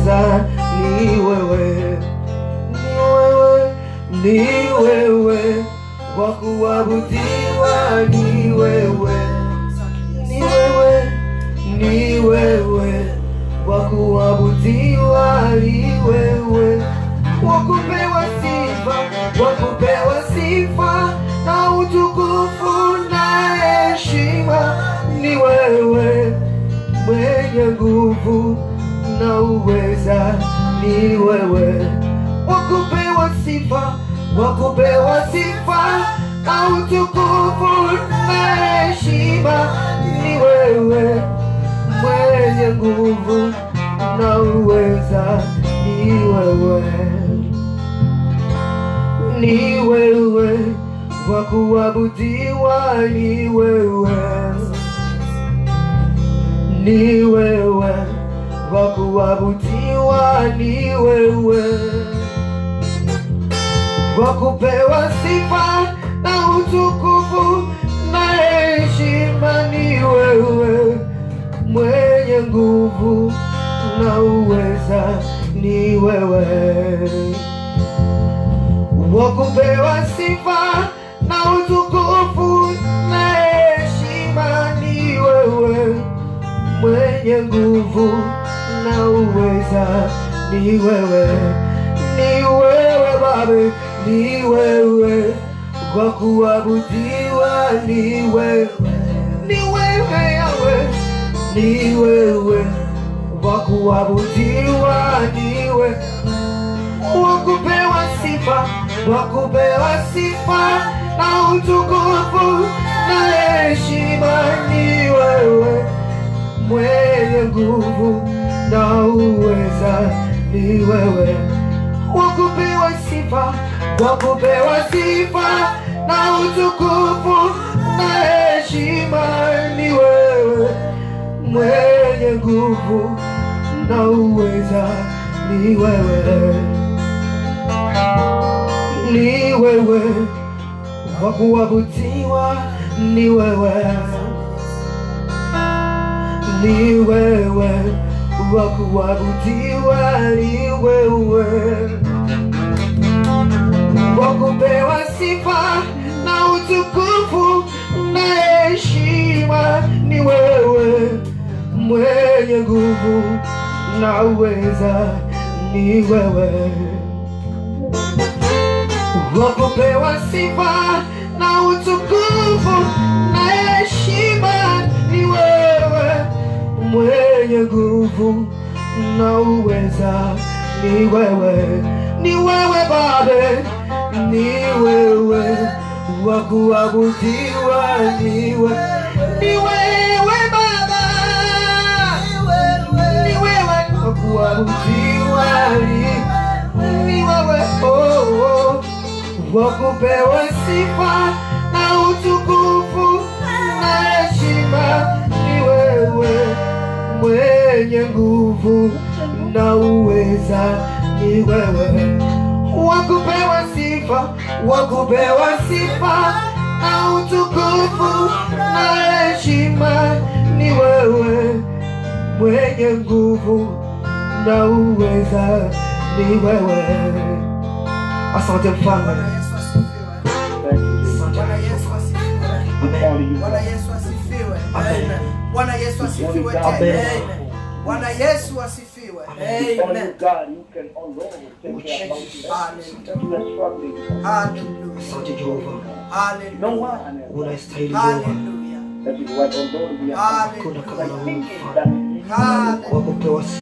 unaweza, ni wewe, ni wewe, ni wewe, wa kuabudiwa ni wewe, ni wewe, ni wewe, wa kuabudiwa ni wewe, wa kupewa sifa, wa kupewa sifa na utukufu na heshima ni wewe mwenye nguvu na uweza ni wewe wakupewa sifa wakupewa sifa na utukufu na heshima ni wewe mwenye nguvu na uweza ni wewe ni wewe wa kuabudiwa ni wewe ni wewe wa kuabudiwa ni wewe wa kupewa sifa na utukufu na heshima ni wewe mwenye nguvu na uweza ni wewe wa kupewa sifa na utukufu na heshima ni wewe mwenye nguvu na uweza ni wewe ni wewe babe ni wewe kwa kuabudiwa ni wewe ni wewe yawe ni wewe wa kuabudiwa ni wewe wakupewa sifa wakupewa sifa na utukufu na heshima ni wewe mwenye nguvu na uweza ni wewe wakupewa sifa wakupewa sifa na utukufu na heshima ni wewe mwenye nguvu na uweza ni wewe ni wewe wa kuabudiwa ni wewe ni wewe wa kuabudiwa ni wewe wa kupewa sifa na utukufu na heshima ni wewe mwenye nguvu na uweza ni wewe wa kupewa sifa na utukufu na heshima ni wewe mwenye nguvu na uweza ni wewe ni wewe babe ni wewe wa kuabudiwa ni wewe ni wewe baba ni wewe wa kuabudiwa ni ni wewe oh, oh wa kupewa sifa na utukufu na heshima ni wewe mwenye nguvu na uweza ni wewe wa kupewa sifa wa kupewa sifa na utukufu na heshima ni wewe mwenye nguvu na uweza ni wewe asante mfalme Bwana Yesu asifiwe. Bwana Yesu asifiwe. Amen. Bwana Yesu asifiwe tena. Amen. Amen. Bwana Yesu asifiwe. Amen. Hallelujah. asante jehova Hallelujah. unastahili jehova Hallelujah. hakuna kama na wewe mfalme Hallelujah. wa kupewa sifa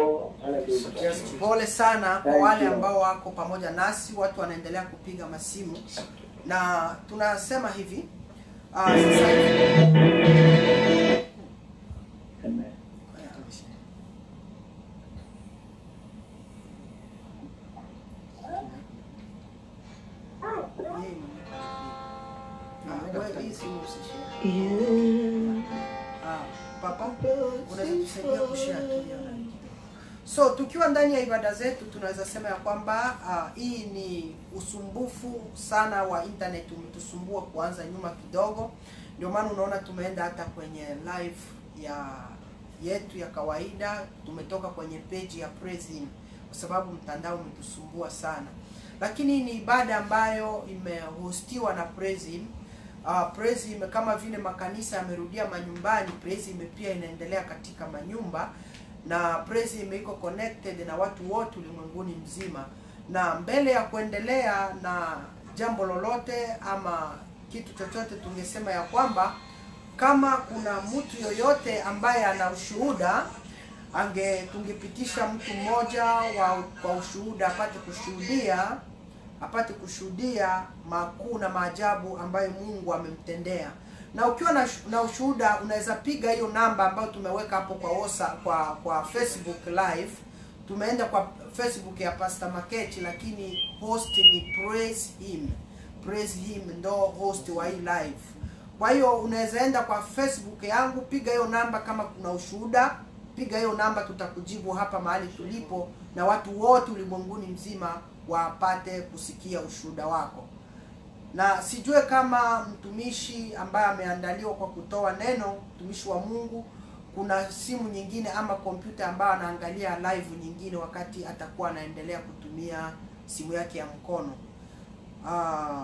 Pole sana kwa wale ambao wako pamoja nasi, watu wanaendelea kupiga masimu na tunasema hivi ah, sasa hivi Ah, wewe hii simu usishare. Yeah. Ah, papa unaweza tusaidia kushare tu hiyo nani? So tukiwa ndani ya ibada zetu tunaweza sema ya kwamba uh, hii ni usumbufu sana wa internet umetusumbua kuanza nyuma kidogo, ndio maana unaona tumeenda hata kwenye live ya yetu ya kawaida tumetoka kwenye page ya Praise Him kwa sababu mtandao umetusumbua sana lakini ni ibada ambayo imehostiwa na Praise Him. Uh, Praise Him kama vile makanisa yamerudia manyumbani, Praise Him pia inaendelea katika manyumba na Praise Him iko connected na watu wote ulimwenguni mzima. Na mbele ya kuendelea na jambo lolote ama kitu chochote, tungesema ya kwamba kama kuna mtu yoyote ambaye ana ushuhuda ange tungepitisha mtu mmoja wa kwa ushuhuda apate kushuhudia apate kushuhudia makuu na maajabu ambayo Mungu amemtendea. Na ukiwa na, shu- na ushuhuda unaweza piga hiyo namba ambayo tumeweka hapo kwa osa, kwa kwa Facebook live. Tumeenda kwa Facebook ya Pastor Makechi, lakini host ni Praise Him. Praise Him ndo host wa hii live. Kwa hiyo unaweza enda kwa Facebook yangu, piga hiyo namba kama kuna ushuhuda, piga hiyo namba, tutakujibu hapa mahali tulipo, na watu wote ulimwenguni mzima wapate kusikia ushuhuda wako. Na sijue kama mtumishi ambaye ameandaliwa kwa kutoa neno, mtumishi wa Mungu, kuna simu nyingine ama kompyuta ambayo anaangalia live nyingine wakati atakuwa anaendelea kutumia simu yake ya mkono. Ah,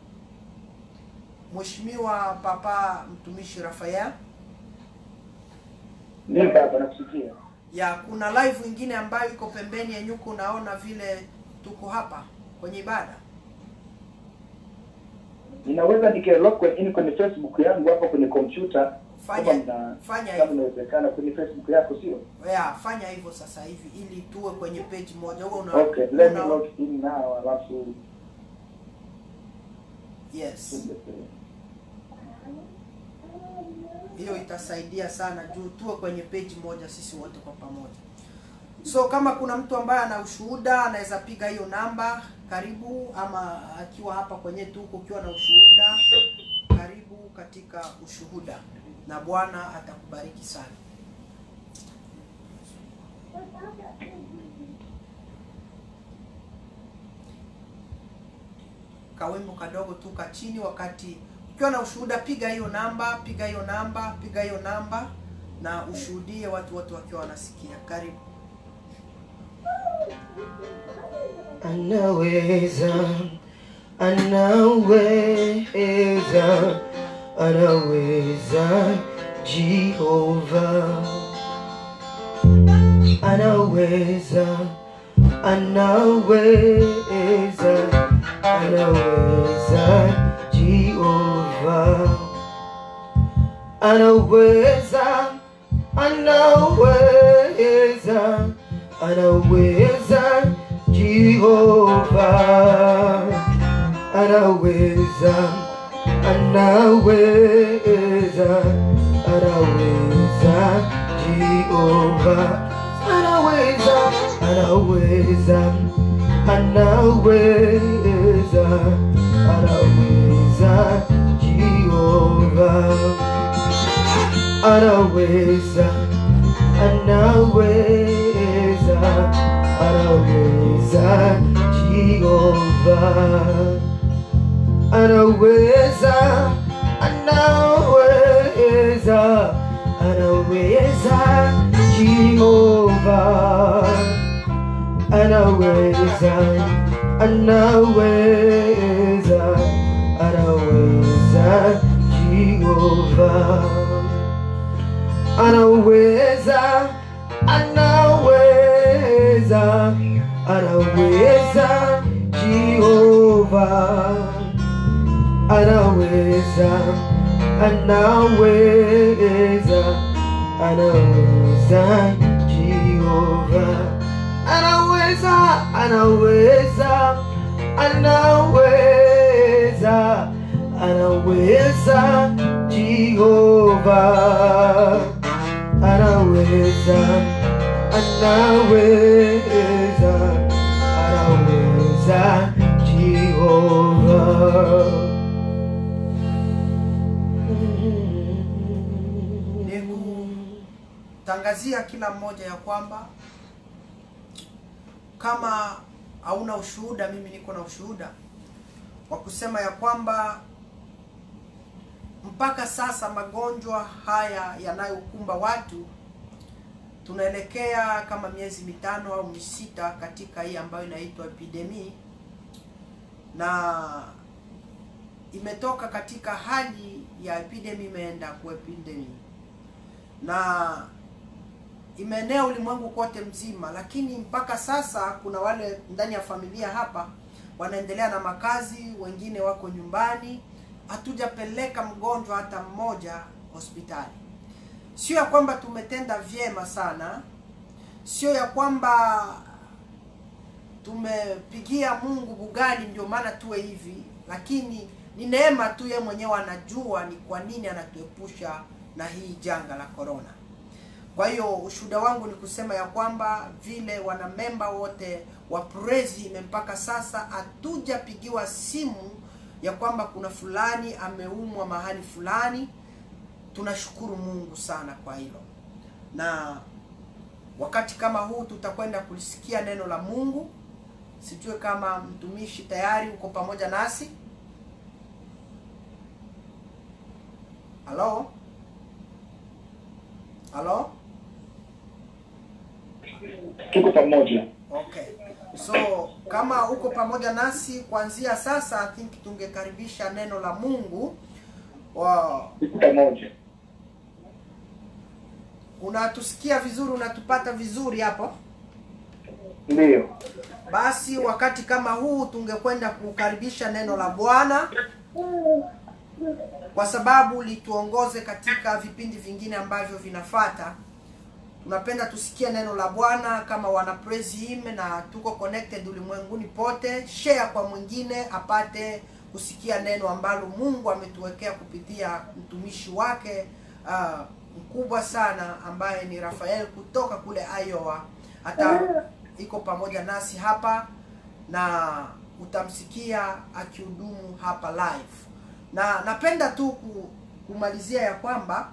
Mheshimiwa Papa mtumishi Rafael, Ndio baba, nakusikia. ya kuna live nyingine ambayo iko pembeni ya nyuko, unaona vile tuko hapa kwenye ibada. Ninaweza nikalog in kwenye Facebook yangu hapa kwenye kompyuta Fanya- kama mna- fanya kama hivyo. inawezekana kwenye Facebook yako, sio? Ya, fanya hivyo sasa hivi ili tuwe kwenye page moja. Wewe una, Okay, let me una- log in now, alafu yes, hiyo itasaidia sana juu tuwe kwenye page moja sisi wote kwa pamoja. So kama kuna mtu ambaye ana ushuhuda anaweza piga hiyo namba, karibu, ama akiwa hapa kwenye tuko ukiwa na ushuhuda, karibu katika ushuhuda, na Bwana atakubariki sana. Kawimbo kadogo tu ka chini, wakati ukiwa na ushuhuda, piga hiyo namba, piga hiyo namba, piga hiyo namba na ushuhudie watu wote wakiwa wanasikia. Karibu. Anaweza, anaweza, anaweza Jehova, anaweza, anaweza, anaweza Jehova, anaweza, anaweza, anaweza Jehova, anaweza, anaweza, anaweza Jehova, anaweza, anaweza, anaweza, anaweza Jehova anaweza, anaweza, anaweza Jehova, anaweza, anaweza, anaweza Jehova, anaweza, anaweza, anaweza Jehova anaweza anaweza anaweza Jehova anaweza anaweza anaweza Jehova anaweza anaweza anaweza anaweza Jehova anaweza anaweza anaweza Jehova tangazia kila mmoja ya kwamba kama hauna ushuhuda, mimi niko na ushuhuda wa kusema ya kwamba mpaka sasa magonjwa haya yanayokumba watu tunaelekea kama miezi mitano au misita katika hii ambayo inaitwa epidemi na imetoka katika hali ya epidemi imeenda ku epidemi na imeenea ulimwengu kote mzima, lakini mpaka sasa kuna wale ndani ya familia hapa wanaendelea na makazi, wengine wako nyumbani. Hatujapeleka mgonjwa hata mmoja hospitali. Sio ya kwamba tumetenda vyema sana, sio ya kwamba tumepigia Mungu bugali ndio maana tuwe hivi, lakini ni neema tu, yeye mwenyewe anajua ni kwa nini anatuepusha na hii janga la corona. Kwa hiyo ushuhuda wangu ni kusema ya kwamba vile wanamemba wote wa Prezi mpaka sasa hatujapigiwa simu ya kwamba kuna fulani ameumwa mahali fulani. Tunashukuru Mungu sana kwa hilo, na wakati kama huu tutakwenda kulisikia neno la Mungu. Sijue kama mtumishi tayari uko pamoja nasi. Halo, halo. tuko pamoja. Okay. So kama uko pamoja nasi kuanzia sasa, I think tungekaribisha neno la Mungu. Wow. Tuko pamoja. Unatusikia vizuri, unatupata vizuri hapo? Ndiyo. Basi wakati kama huu tungekwenda kukaribisha neno la Bwana kwa sababu lituongoze katika vipindi vingine ambavyo vinafata. Tunapenda tusikie neno la Bwana kama wana praise him, na tuko connected ulimwenguni pote. Share kwa mwingine apate kusikia neno ambalo Mungu ametuwekea kupitia mtumishi wake uh, mkubwa sana ambaye ni Rafael kutoka kule Iowa. Hata iko pamoja nasi hapa na utamsikia akihudumu hapa live, na napenda tu ku- kumalizia ya kwamba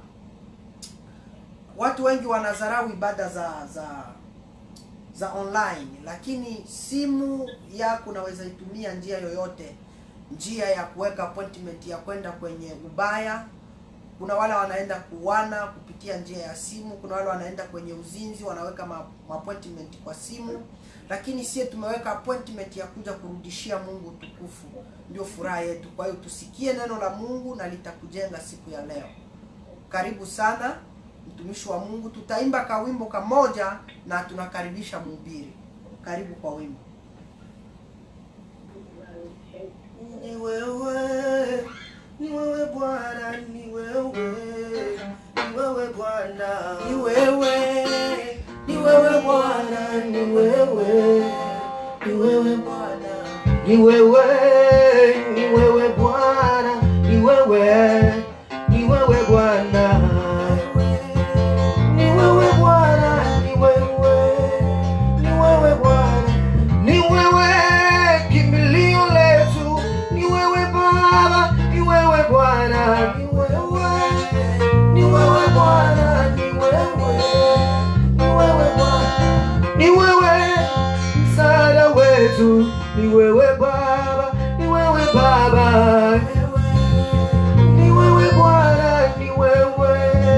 watu wengi wanadharau ibada za za za online, lakini simu yako unaweza itumia njia yoyote, njia ya kuweka appointment ya kwenda kwenye ubaya. Kuna wale wanaenda kuwana kupitia njia ya simu, kuna wale wanaenda kwenye uzinzi wanaweka ma, ma appointment kwa simu, lakini sie tumeweka appointment ya kuja kurudishia Mungu utukufu, ndio furaha yetu. Kwa hiyo tusikie neno la Mungu na litakujenga siku ya leo. Karibu sana mtumishi wa Mungu, tutaimba kawimbo kamoja na tunakaribisha mhubiri. Karibu kwa wimbo. Ni wewe, ni wewe Bwana, ni wewe, ni wewe Bwana, Ni wewe, ni wewe Bwana, ni wewe, ni wewe Bwana, ni wewe, ni wewe Bwana, ni wewe, ni wewe Bwana, ni wewe Bwana, ni wewe, ni wewe Bwana, ni wewe kimbilio letu, ni wewe Baba, ni wewe Bwana, ni wewe, ni wewe Bwana, ni wewe, ni wewe Bwana, ni wewe msaada wetu, ni wewe Baba, ni wewe Baba, ni wewe Bwana, ni wewe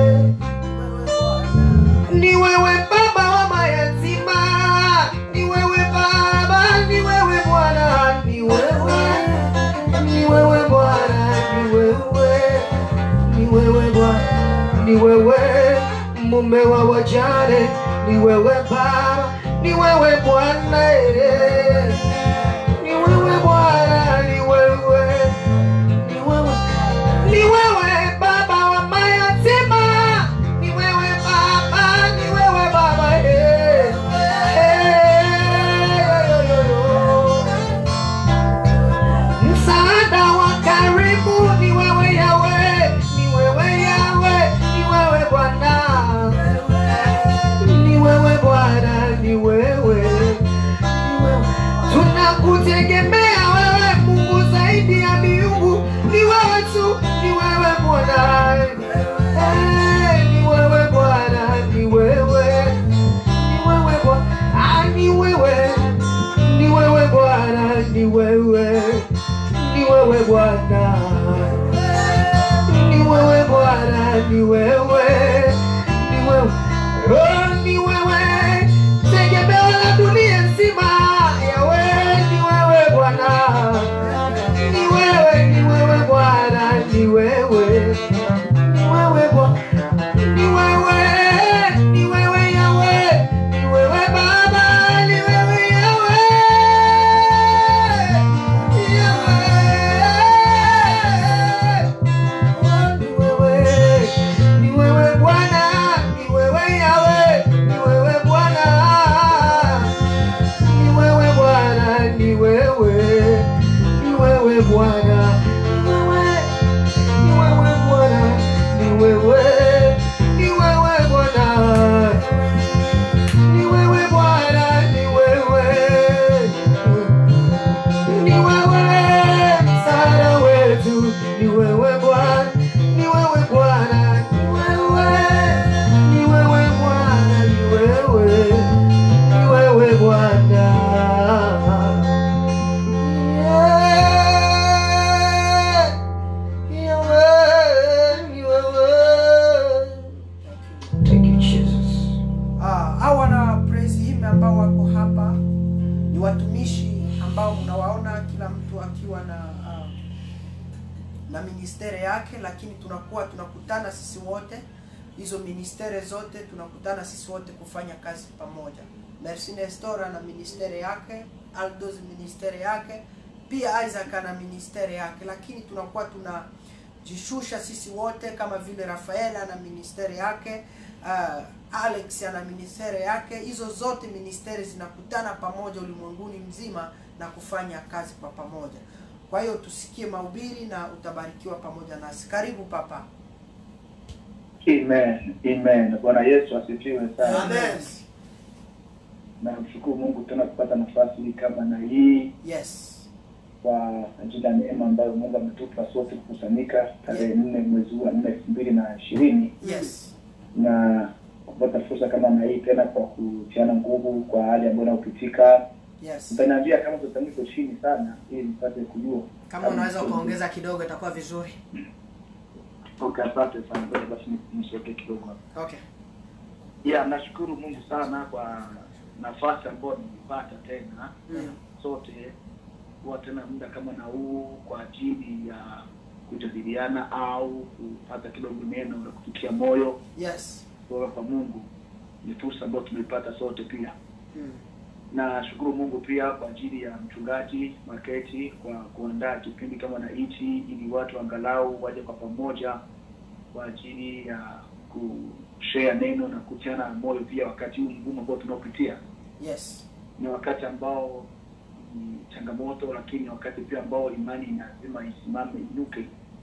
ni wewe baba wa mayatima, ni wewe baba, ni wewe Bwana, ni wewe, ni wewe Bwana, ni wewe, ni wewe Bwana, ni wewe mume wa wajane, ni wewe baba, ni wewe Bwana, eh. ni wewe Bwana, ni wewe, ni wewe ni wewe baba wa mayatima, ni wewe baba, ni wewe baba, eh. Eh, yo, yo, yo. Msaada wa karibu ni wewe Yawe, ni wewe Yawe, ni wewe Bwana, ni wewe Bwana, ni wewe, ni wewe. Tunakutegemea wewe Mungu zaidi ya miungu, ni wewe tu, ni wewe Bwana, Eh, ni wewe Bwana, ni wewe, ni wewe Bwana, Ah, ni wewe, ni wewe Bwana, ni wewe, ni wewe Bwana, ni wewe Bwana, ni wewe, ni wewe, oh, ni wewe ni watumishi ambao mnawaona kila mtu akiwa na uh, na ministere yake, lakini tunakuwa tunakutana sisi wote, hizo ministere zote tunakutana sisi wote kufanya kazi pamoja. Merci Nestora na ministere yake, Aldos ministere yake, pia Isaac ana ministere yake, lakini tunakuwa tunajishusha sisi wote kama vile Rafaela na ministere yake uh, Alex ana ministere yake. Hizo zote ministeri zinakutana pamoja ulimwenguni mzima na kufanya kazi kwa pamoja. Kwa hiyo tusikie mahubiri na utabarikiwa pamoja nasi. Karibu papa. Amen. Amen. Bwana Yesu asifiwe sana. Amen. Namshukuru Mungu tena kupata nafasi kama na hii Yes. kwa ajili ya neema ambayo Mungu ametupa sote kukusanyika tarehe nne mwezi huu wa nne elfu mbili na ishirini Yes. na kupata fursa kama na hii tena kwa kutiana nguvu kwa hali ambayo inayopitika. Yes. Utaniambia kama tutaniko chini sana ili nipate kujua Kama unaweza ukaongeza kidogo itakuwa vizuri. Okay, asante sana. Ngoja basi nisoke kidogo hapa. Okay. Yeah, nashukuru Mungu sana kwa nafasi ambayo nilipata tena Mm. sote kuwa tena muda kama na huu kwa ajili ya kujadiliana au kupata kidogo neno la kufikia moyo Yes. kutoka kwa Mungu. Ni fursa ambayo tumeipata sote pia. Mm. Nashukuru Mungu pia kwa ajili ya mchungaji Maketi kwa kuandaa kipindi kama na hichi ili watu angalau waje kwa pamoja kwa ajili ya kushare neno na kutiana moyo pia wakati huu mgumu ambao tunaopitia. Yes. Ni wakati ambao ni changamoto, lakini wakati pia ambao imani lazima isimame inuke.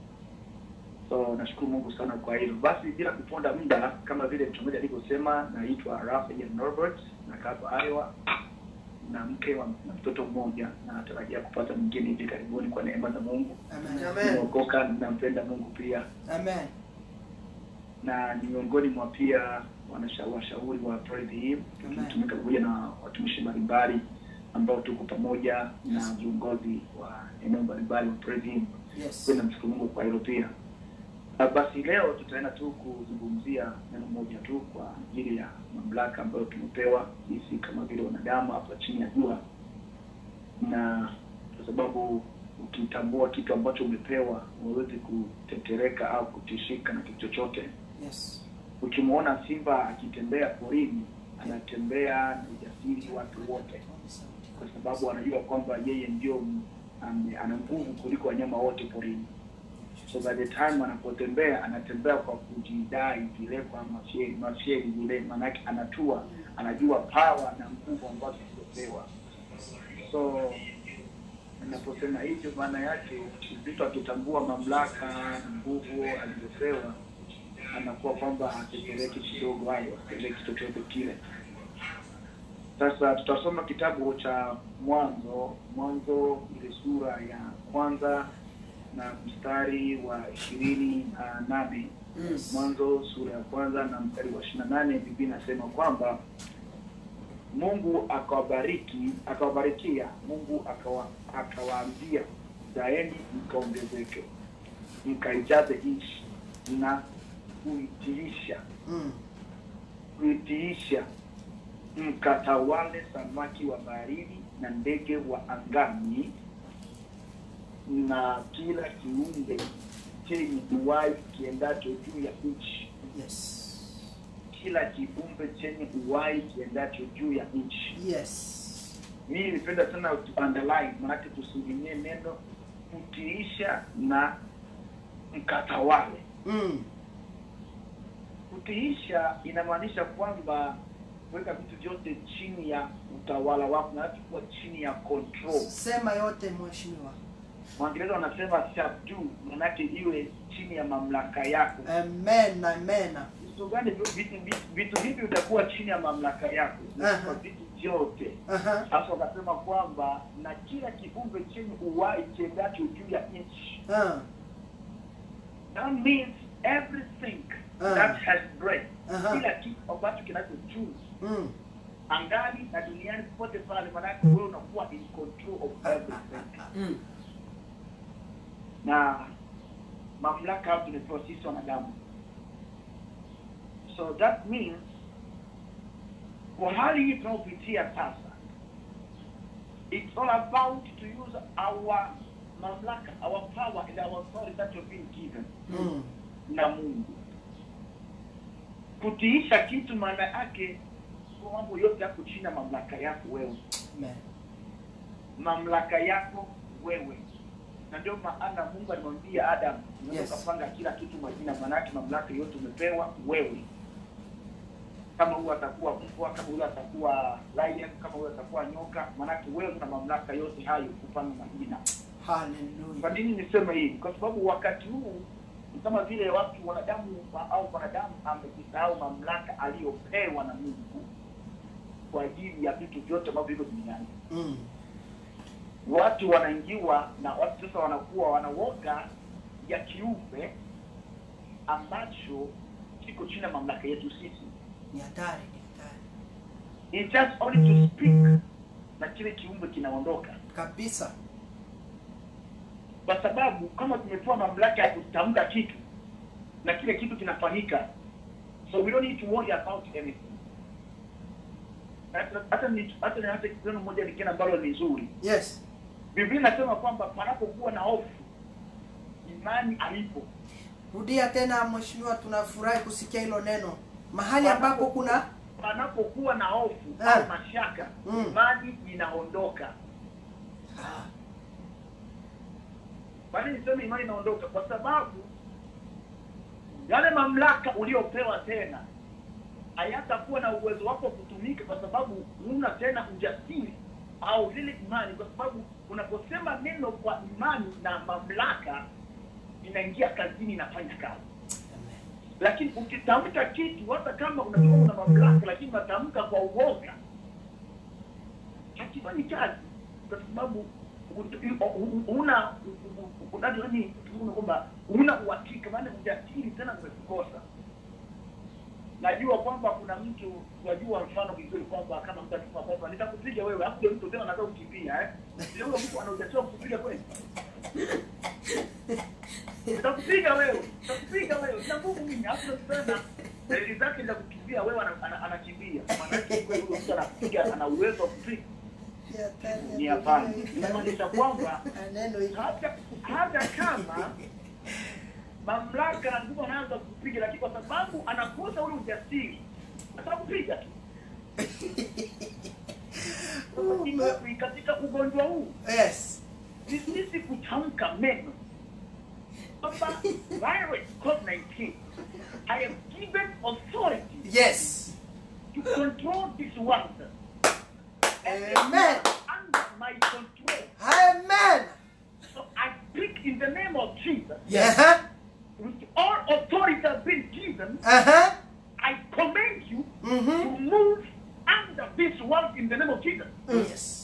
So nashukuru Mungu sana kwa hilo. Basi bila kuponda muda, kama vile mchungaji alivyosema, naitwa Rafael Norbert na hapa Iowa na mke wa na mtoto mmoja, na natarajia kupata mwingine hivi karibuni kwa neema za Mungu. Amen. Amen. Nimeokoka, nampenda Mungu pia, Amen. na ni miongoni mwa pia wanasha- washauri wa Praise Him, Amen. tukitumika pamoja na watumishi mbalimbali ambao tuko pamoja na viongozi wa eneo mbalimbali wa Praise Him. Yes. Kwenda mshukuru Mungu kwa hilo pia. Na basi leo tutaenda tu kuzungumzia neno moja tu kwa ajili ya mamlaka ambayo tumepewa sisi kama vile wanadamu hapa chini ya jua, na kwa sababu ukitambua kitu ambacho umepewa huwezi kutetereka au kutishika na kitu chochote. Yes. Ukimwona simba akitembea porini, anatembea na ujasiri watu wote, kwa sababu anajua kwamba yeye ndio ame- ana nguvu kuliko wanyama wote porini. So by the time anapotembea anatembea kwa kujidai vile kwa mafyeli mafyeli vile, maanake anatua, anajua power na nguvu ambazo alizopewa. So anaposema hivyo, maana yake mtu akitambua mamlaka na nguvu alizopewa, anakuwa kwamba hatetereki kidogo, hayo hatetereki chochote kile. Sasa tutasoma kitabu cha Mwanzo, Mwanzo ile sura ya kwanza na mstari wa ishirini na nane Yes. Mwanzo sura ya kwanza na mstari wa ishirini na nane Biblia inasema kwamba Mungu akawabariki, akawabarikia, Mungu akawa, akawaambia zaeni mkaongezeke, mkaijaze nchi na kuitiisha Mm. kuitiisha mkatawale samaki wa baharini na ndege wa angani na kila kiumbe chenye uhai kiendacho juu ya nchi, Yes. kila kiumbe chenye uhai kiendacho juu ya nchi. Yes. Mimi nipenda sana tu underline, maanake tusiinginie neno kutiisha na mkatawale. Mm. Kutiisha inamaanisha kwamba kuweka vitu vyote chini ya utawala wako na kuwa chini ya control. Sema yote mheshimiwa. Waingereza wanasema subdue, maanake iwe chini ya mamlaka yako. Amen. Amen. Vitu gani? Vitu, vitu, vitu hivi vitakuwa chini ya mamlaka yako Aha. kwa vitu vyote. Aha. Sasa wakasema kwamba na kila kiumbe chenye uhai kiendacho juu ya nchi. Ah. That means everything Ah. that has breath, Aha. kila kitu ambacho kinacho juu Mm. angani na duniani popote pale, maanake wewe unakuwa in control of everything. Mm. na mamlaka hapo tumepewa sisi wanadamu. So that means kwa hali hii tunaopitia sasa, It's all about to use our mamlaka, our power and our authority that we've been given Mm. na Mungu. Kutiisha kitu maana yake kwa mambo yote yako chini ya mamlaka yako wewe, Amen. mamlaka yako wewe, na ndio maana Mungu alimwambia Adam, unaweza Yes. ukapanga kila kitu majina, maana yake mamlaka yote umepewa wewe. Kama huyu atakuwa mbwa, kama huyu atakuwa lion, kama huyu atakuwa nyoka, maana yake wewe una mamlaka yote hayo kupanga majina. Kwa Hallelujah. nini niseme hivi? Kwa sababu wakati huu ni kama vile watu wanadamu wa- au wanadamu amejisahau mamlaka aliyopewa na Mungu kwa ajili ya vitu vyote ambavyo viko duniani. Mm. Watu wanaingiwa na watu sasa wanakuwa wanawoga ya kiumbe ambacho kiko chini ya mamlaka yetu sisi. Ni hatari, ni hatari. It's just only to speak na kile kiumbe kinaondoka, Kabisa. kwa sababu kama tumepewa mamlaka ya kutamka kitu na kile kitu kinafanyika, so we don't need to worry about anything. Hata- Hata ni hata ni hata neno moja lingine ambalo ni zuri, Yes. Biblia inasema kwamba panapokuwa na hofu, imani haipo. Rudia tena mheshimiwa, tunafurahi kusikia hilo neno. Mahali ambapo kuna panapokuwa na hofu Ah. au mashaka, Mm. imani inaondoka. Ah, Kwa nini niseme imani inaondoka? Kwa sababu yale mamlaka uliopewa tena hayatakuwa na uwezo wako wa kutumika, kwa sababu huna tena ujasiri au lile imani, kwa sababu unaposema neno kwa imani na mamlaka inaingia kazini, inafanya kazi. amen. Lakini ukitamka kitu, hata kama unajua una mamlaka, lakini unatamka kwa uoga, hakifanyi kazi, kwa sababu una unani kwamba una uhakika, maana ujasiri tena umekukosa. Najua kwamba kuna mtu wajua mfano vizuri kwamba kama mtu akisema kwamba nitakupiga wewe, hapo mtu tena anataka kukimbia eh, ndio huyo mtu ana ujasiri wa kukupiga kweli? nitakupiga wewe, nitakupiga wewe, nina nguvu mimi. Hapo unasema dalili zake za kukimbia, wewe ana- ana- anakimbia. Maana yake kweli huyo mtu anapiga, ana uwezo wa kupiga. Ni hatari, Ni hapana, inamaanisha kwamba Neno hili. hata hata kama mamlaka na nguvu anaanza kupiga, lakini kwa sababu anakosa ule ujasiri, atakupiga tu. Sasa katika ugonjwa huu Yes. ni sisi kutamka meno kwamba virus COVID-19 I am given authority Yes. to control this world. And they Amen. are under my control. Amen. So I speak in the name of Jesus. Yes. Uh-huh. With all authority has been given, Uh-huh. I command you to Mm-hmm. move under this world in the name of Jesus. Yes.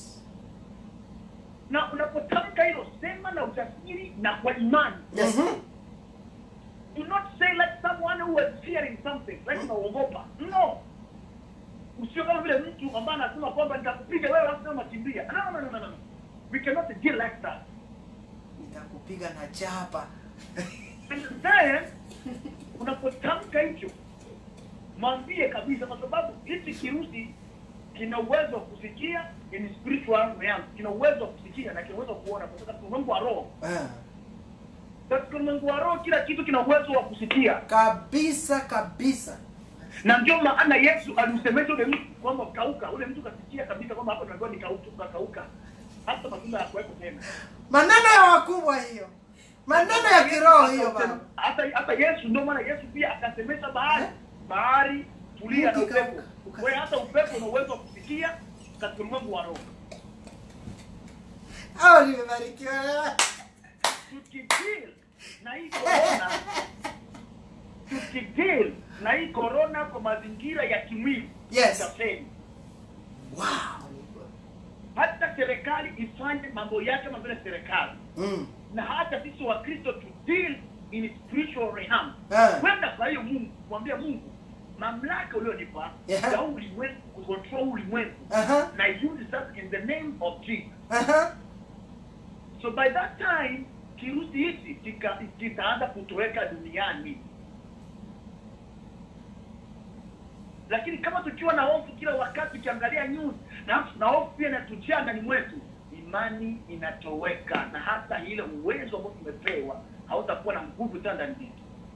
Na unapotamka hilo, sema na ujasiri na kwa imani. Yes. Mm-hmm. Do not say like someone who is fearing something, like unaogopa. No. Usio kama vile mtu ambaye anasema kwamba nitakupiga wewe alafu sema kimbia. No, no, no, no, no. We cannot deal like that. Nitakupiga na chapa. And then unapotamka hicho mwambie kabisa, kwa sababu hichi kirusi kina uwezo wa kusikia in spiritual realm, kina uwezo wa kusikia na kina uwezo wa kuona, kwa sababu ulimwengu wa roho, Ah. katika ulimwengu wa roho kila kitu kina uwezo wa kusikia. Kabisa kabisa. na ndio maana Yesu alimsemesha ule mtu kwamba kauka. Ule mtu kasikia kabisa kwamba hapa tunaambiwa ni kauka, kauka, hata matunda yakuweko tena. Maneno ya wakubwa hiyo. Maneno ya kiroho hiyo baba. Hata hata Yesu, ndio maana Yesu pia akasemesha bahari, bahari tulia na Mti upepo. kauka, uka- Wewe hata upepo una uwezo wa kusikia katika ulimwengu wa roho. Hao nimebarikiwa. Tukideal na hii corona, tukideal na hii corona kwa mazingira ya kimwili, Yes. tutafeli. Wow. hata serikali ifanye mambo yake kama vile serikali Mm. na hata sisi wakristo to deal in spiritual realm Ah. kwenda kwa hiyo mungu kumwambia mungu mamlaka ulionipa Yeah. ya ulimwengu kucontrol ulimwengu Aha. na use that in the name of jesus Aha. so by that time kirusi hichi kika- kitaanza kutoweka duniani lakini kama tukiwa na hofu kila wakati ukiangalia news na na hofu pia inatujaa ndani mwetu imani inatoweka na hata ile uwezo ambao tumepewa hautakuwa na nguvu tena ndani yetu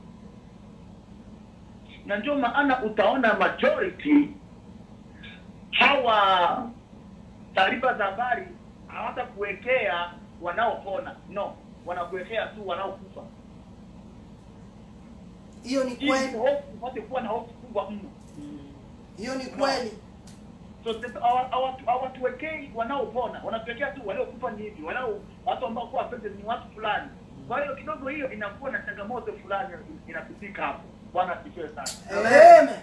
na ndio maana utaona majority hawa taarifa za habari hawatakuwekea wanaopona no wanakuwekea tu wanaokufa hiyo ni ili kweli hofu upate kuwa na hofu kubwa mno hiyo ni kweli so the- hawa- hawa- hawatuwekei wanaopona wanatuwekea tu waliokufa ni hivi wanao watu ambao kuwa affected ni watu fulani kwa hiyo kidogo hiyo inakuwa na changamoto fulani inapitika hapo bwana asifiwe sana Amen.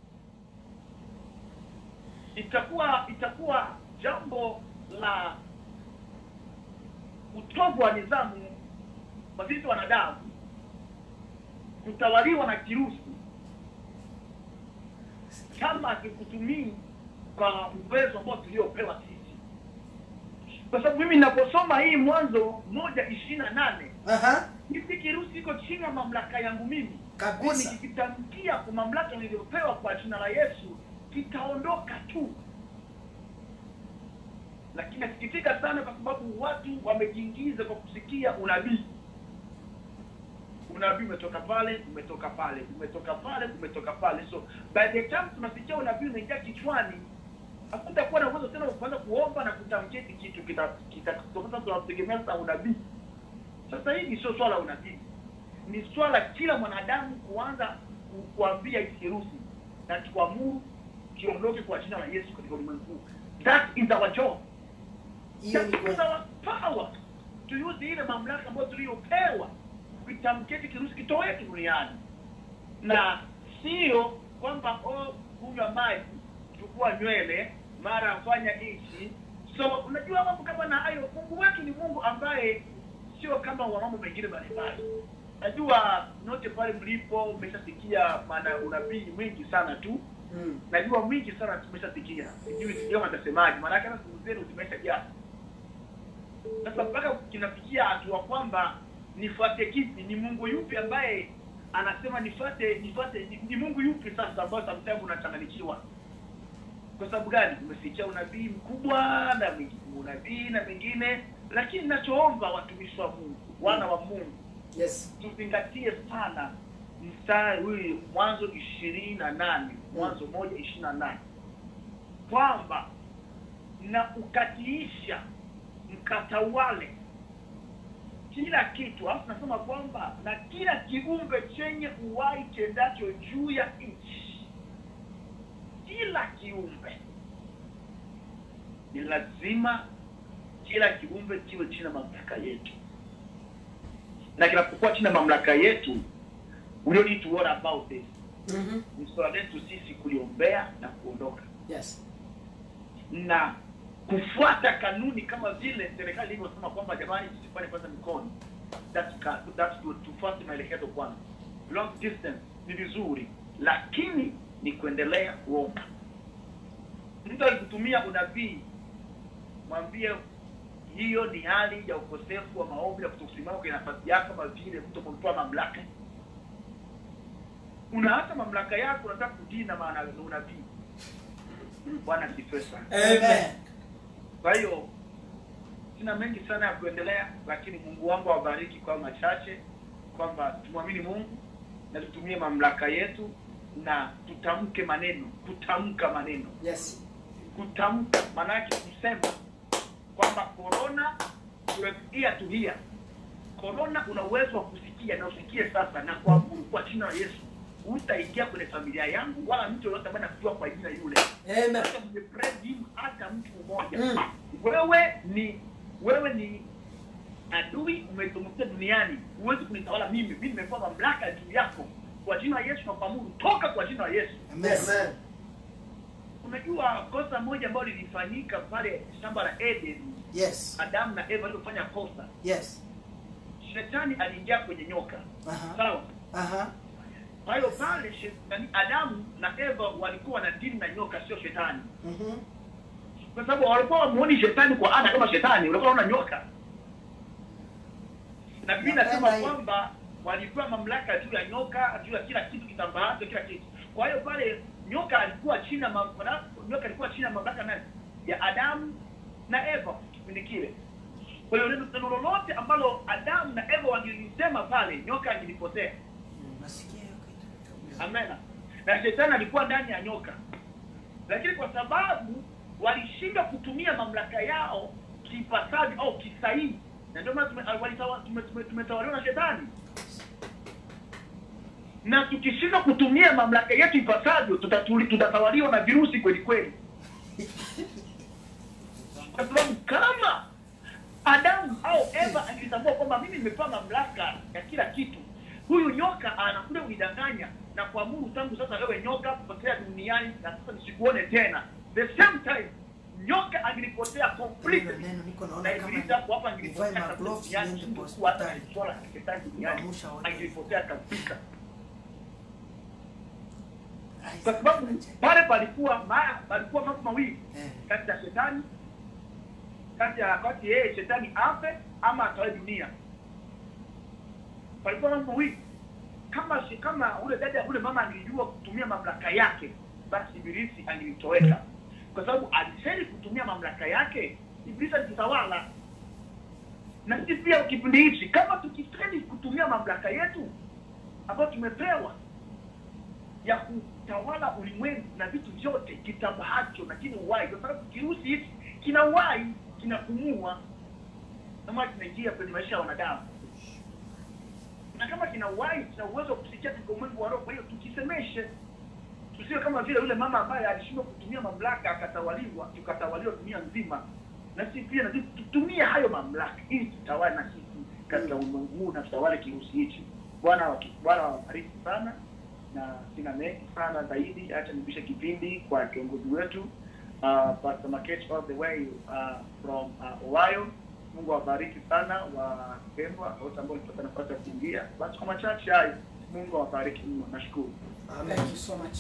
itakuwa itakuwa jambo la utovu wa nidhamu kwa sisi wanadamu kutawaliwa na kirusi kama akikutumii kwa uwezo ambao tuliopewa sisi kwa sababu mimi ninaposoma hii mwanzo moja ishirini na nane Aha. hiki kirusi iko chini ya mamlaka yangu mimi Kabisa. Kwa nikikitamkia kwa mamlaka niliyopewa kwa jina la yesu kitaondoka tu lakini nasikitika sana kwa sababu watu wamejiingiza kwa kusikia unabii unabii umetoka pale umetoka pale umetoka pale umetoka pale so by the time tunasikia unabii unaingia kichwani hakutakuwa na uwezo tena wa kuanza kuomba na kutamkia hiki kitu kita kita sasa tunategemea sasa unabii sasa hili sio swala la unabii ni swala kila mwanadamu kuanza ku- kuambia hiki kirusi na tuamuru kiondoke kwa jina la yesu katika ulimwengu huu. that is our job hiyo ni That is kweli our power to use ile mamlaka ambayo tuliyopewa kuitamkia hiki kirusi kitoweke duniani na sio kwamba oh, kunywa maji chukua nywele mara fanya hichi so unajua mambo kama na hayo mungu wetu ni mungu ambaye sio kama wa mambo mengine mbalimbali najua note pale mlipo umeshasikia maana unabii mwingi sana tu Mm. najua mwingi sana tumeshasikia sijui sijui atasemaje maanake hata simu zenu zimeshajaa sasa mpaka kinafikia hatua kwamba nifuate kipi ni mungu yupi ambaye anasema nifuate nifuate ni, ni mungu yupi sasa ambayo sometimes unachanganyikiwa kwa sababu gani umesikia unabii mkubwa na mingi- unabii na mengine lakini nachoomba watumishi wa mungu wana wa mungu yes tuzingatie sana mstari huyu mwanzo ishirini na nane mwanzo moja ishirini na nane kwamba na ukatiisha mkatawale kila kitu alafu nasema kwamba na kila kiumbe chenye uwai tendacho juu ya nchi kila kiumbe ni lazima kila kiumbe kiwe chini ya mamlaka yetu na kinapokuwa chini ya mamlaka yetu we don't need to worry about this Mhm. ni swala letu sisi kuliombea na kuondoka yes na kufuata kanuni kama vile serikali ilivyosema kwamba jamani tusifanye kwanza mikono that's, ka- that's good. tufuate maelekezo kwanza long distance ni vizuri lakini ni kuendelea kuomba mtu alikutumia unabii mwambie hiyo ni hali ya ukosefu wa maombi ya kutokusimama kwenye nafasi yako kama vile mtu kumtoa mamlaka unaacha mamlaka yako unataka kudii na maana ya unabii bwana asifiwe sana amen kwa hiyo sina mengi sana ya kuendelea lakini mungu wangu awabariki kwa machache kwamba tumwamini mungu na tutumie mamlaka yetu na tutamke maneno kutamka maneno yes kutamka maanake kusema kwamba korona ear to hear korona una uwezo wa kusikia na usikie sasa na kuamuru kwa jina la yesu utaingia kwenye familia yangu wala mtu yoyote ambaye nakujua kwa jina yule amen hata mwenye president, hata mtu mmoja Mm. wewe ni wewe ni adui umetumkia duniani huwezi kunitawala mimi mimi nimepewa mamlaka juu yako kwa jina la yesu na kuamuru toka kwa jina la yesu yes unajua kosa moja ambayo lilifanyika pale shamba la eden yes adamu na eva waliofanya kosa yes shetani aliingia kwenye nyoka aha sawa aha kwa hiyo pale shetani adamu na eva walikuwa na dini na nyoka sio shetani Mhm. kwa sababu walikuwa wamuoni shetani kwa ada kama shetani walikuwa wanaona nyoka na pia Napenda nasema hiyo. kwamba walipewa mamlaka juu ya nyoka juu ya kila kitu kitambaacho kila kitu kwa hiyo pale nyoka alikuwa chini ya ma- nyoka alikuwa chini ya mamlaka nani ya adamu na eva kipindi kile kwa hiyo neno neno lolote ambalo adamu na eva wangelisema pale nyoka angelipotea nasikia hiyo kitu. amena na shetani alikuwa ndani ya nyoka lakini kwa sababu walishindwa kutumia mamlaka yao kipasavyo au kisahihi na ndio maana tume- walitawa- tume- tume- tumetawaliwa na shetani na tukishindwa kutumia mamlaka yetu ipasavyo tutatuli- tutatawaliwa na virusi kweli kweli kwa sababu kama adamu au eva angelitambua kwamba mimi nimepewa mamlaka ya kila kitu huyu nyoka anakuja kunidanganya na kuamuru tangu sasa wewe nyoka potea duniani na sasa nisikuone tena the same time nyoka angelipotea Hilo completely neno niko na naona kama ibilisi hapo hapa nivae angelipotea kabisa magloves duniani niende kwa singekuwa hata hospitali. swala la kishetani duniani Kuamsha watu. angelipotea kabisa Ai, kwa sababu acha. pale palikuwa ma, palikuwa mambo mawili Eh. kati ya shetani kati ya kati yeye shetani afe ama atoe dunia palikuwa mambo mawili kama shi- kama ule dada ule mama angelijua kutumia mamlaka yake basi ibilisi angelitoweka kwa sababu aliseli kutumia mamlaka yake ibilisi alitawala na sisi pia kipindi hichi kama tukifeli kutumia mamlaka yetu ambayo tumepewa ya kutawala ulimwengu na vitu vyote kitambacho na kina uhai kwa sababu kirusi hiki kina uhai kinapumua na maana kinaingia kwenye maisha ya wanadamu na kama kina uhai kina uwezo wa kusikia katika ulimwengu wa roho kwa hiyo tukisemeshe tusiwe kama vile yule mama ambaye alishindwa kutumia mamlaka akatawaliwa tukatawaliwa dunia nzima na sisi pia na sisi tutumie hayo mamlaka ili tutawale na sisi katika ulimwengu huu na tutawale kirusi hichi bwana waki- bwana wabariki sana na sina mengi sana zaidi acha nipishe kipindi kwa kiongozi wetu uh, Pastor Makech all the way uh, from uh, Ohio Mungu awabariki sana wapendwa wote ambao walipata nafasi ya kuingia basi kwa machache hayo Mungu awabariki mno nashukuru Thank you so much.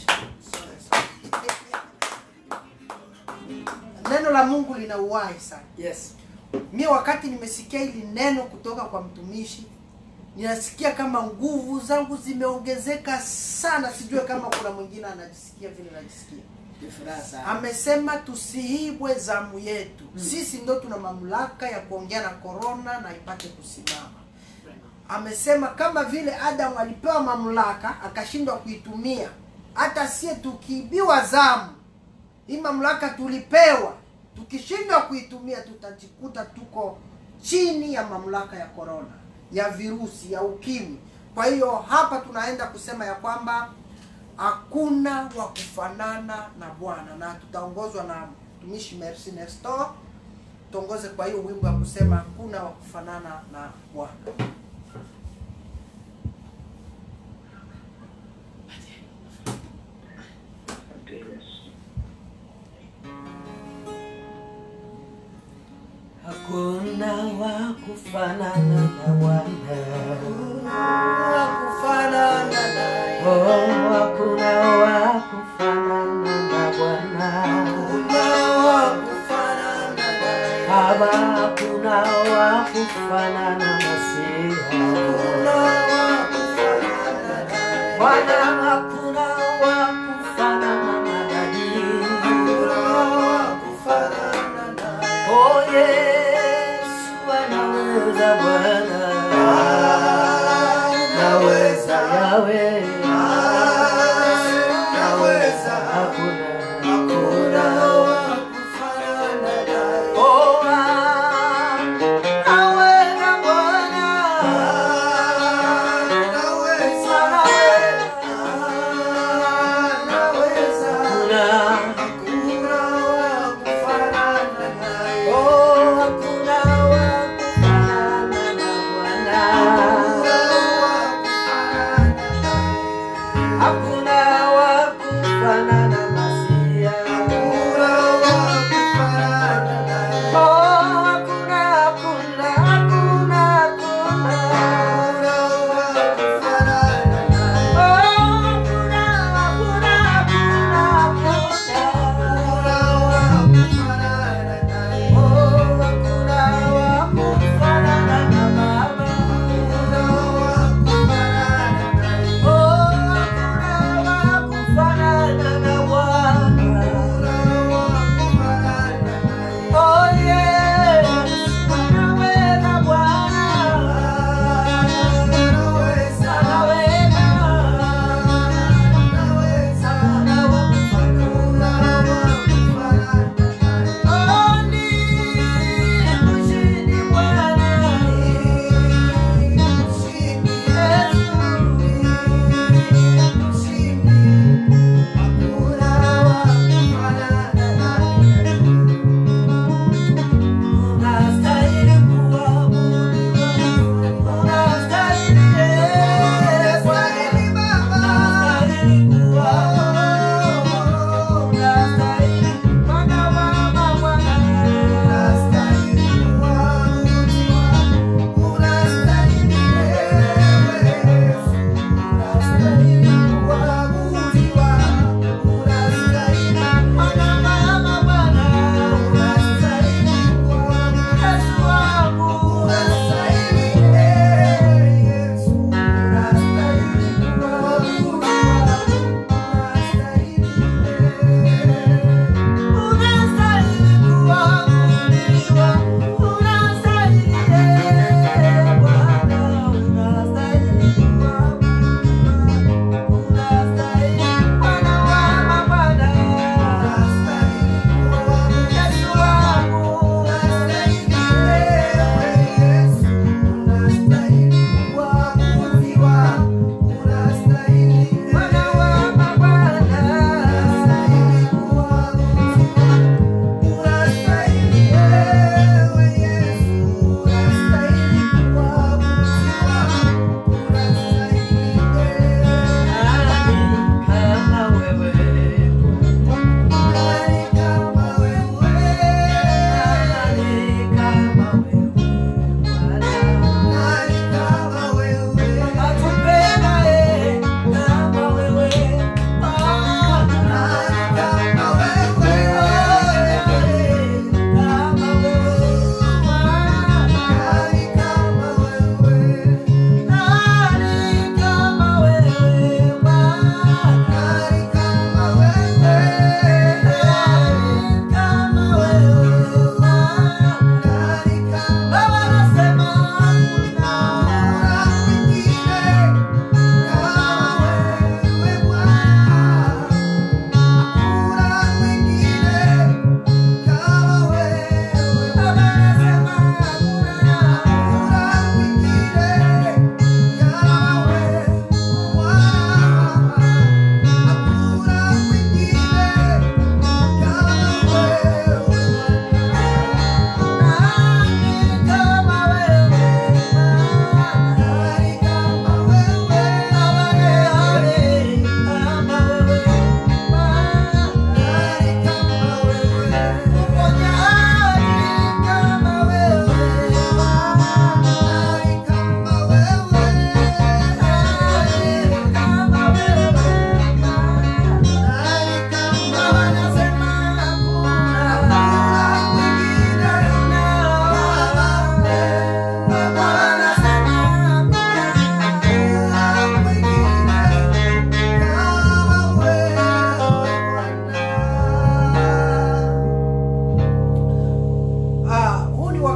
Neno la Mungu lina uhai sana. Yes. Mi wakati nimesikia hili neno kutoka kwa mtumishi, ninasikia kama nguvu zangu zimeongezeka sana. Sijue kama kuna mwingine anajisikia vile najisikia. Ni furaha sana. Amesema tusiibwe zamu yetu. Sisi ndo tuna mamlaka ya kuongea na korona na ipate kusimama. Amesema kama vile Adamu alipewa mamlaka akashindwa kuitumia, hata sie tukiibiwa zamu, hii mamlaka tulipewa, tukishindwa kuitumia tutajikuta tuko chini ya mamlaka ya korona, ya virusi, ya ukimwi. Kwa hiyo hapa tunaenda kusema ya kwamba hakuna wa kufanana na Bwana, na tutaongozwa na mtumishi Merci Nestor, tuongoze kwa hiyo wimbo wa kusema hakuna wa kufanana na Bwana. Asante Yesu. Hakuna wa kufanana na Bwana. Wa kufanana naye. Oh, hakuna wa kufanana na Bwana. Hakuna wa kufanana naye. Baba, hakuna wa kufanana na Masiha. Hakuna wa kufanana naye. Bwana, hakuna wa kufanana na Nabii. Hakuna wa kufanana naye. Oh, Yesu anaweza Bwana. Naweza Yawe. Naweza. Hakuna. Hakuna wa kufanana naye. Oh, ah, naweza Bwana. Naweza. Naweza. Hakuna. Hakuna wa kufanana naye. Oh, hakuna wa kufanana na Bwana.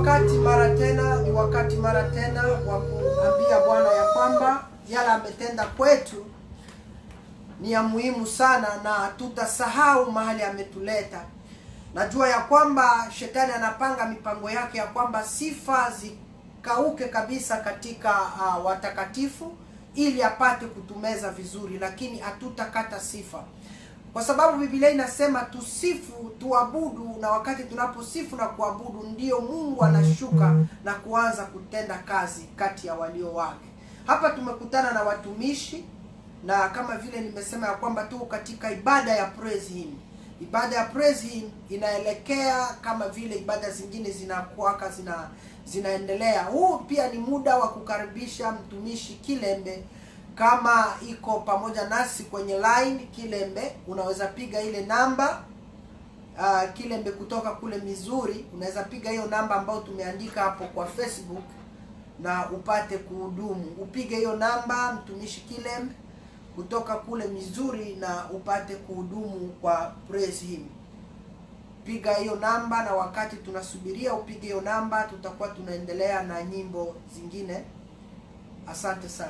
wakati mara tena, ni wakati mara tena wa kuambia Bwana ya kwamba yale ametenda kwetu ni ya muhimu sana, na tutasahau mahali ametuleta. Najua ya kwamba shetani anapanga mipango yake ya kwamba sifa zikauke kabisa katika uh, watakatifu ili apate kutumeza vizuri, lakini hatutakata sifa kwa sababu Biblia inasema tusifu, tuabudu, na wakati tunaposifu na kuabudu ndio Mungu anashuka na kuanza kutenda kazi kati ya walio wake. Hapa tumekutana na watumishi na kama vile nimesema ya kwamba tuko katika ibada ya praise him. Ibada ya praise him inaelekea kama vile ibada zingine zinakuaka zina zinaendelea. Huu pia ni muda wa kukaribisha mtumishi Kilembe kama iko pamoja nasi kwenye line Kilembe, unaweza piga ile namba uh, Kilembe kutoka kule Mizuri, unaweza piga hiyo namba ambayo tumeandika hapo kwa Facebook na upate kuhudumu. Upige hiyo namba mtumishi Kilembe kutoka kule Mizuri na upate kuhudumu kwa praise him. Piga hiyo namba, na wakati tunasubiria upige hiyo namba, tutakuwa tunaendelea na nyimbo zingine. Asante sana.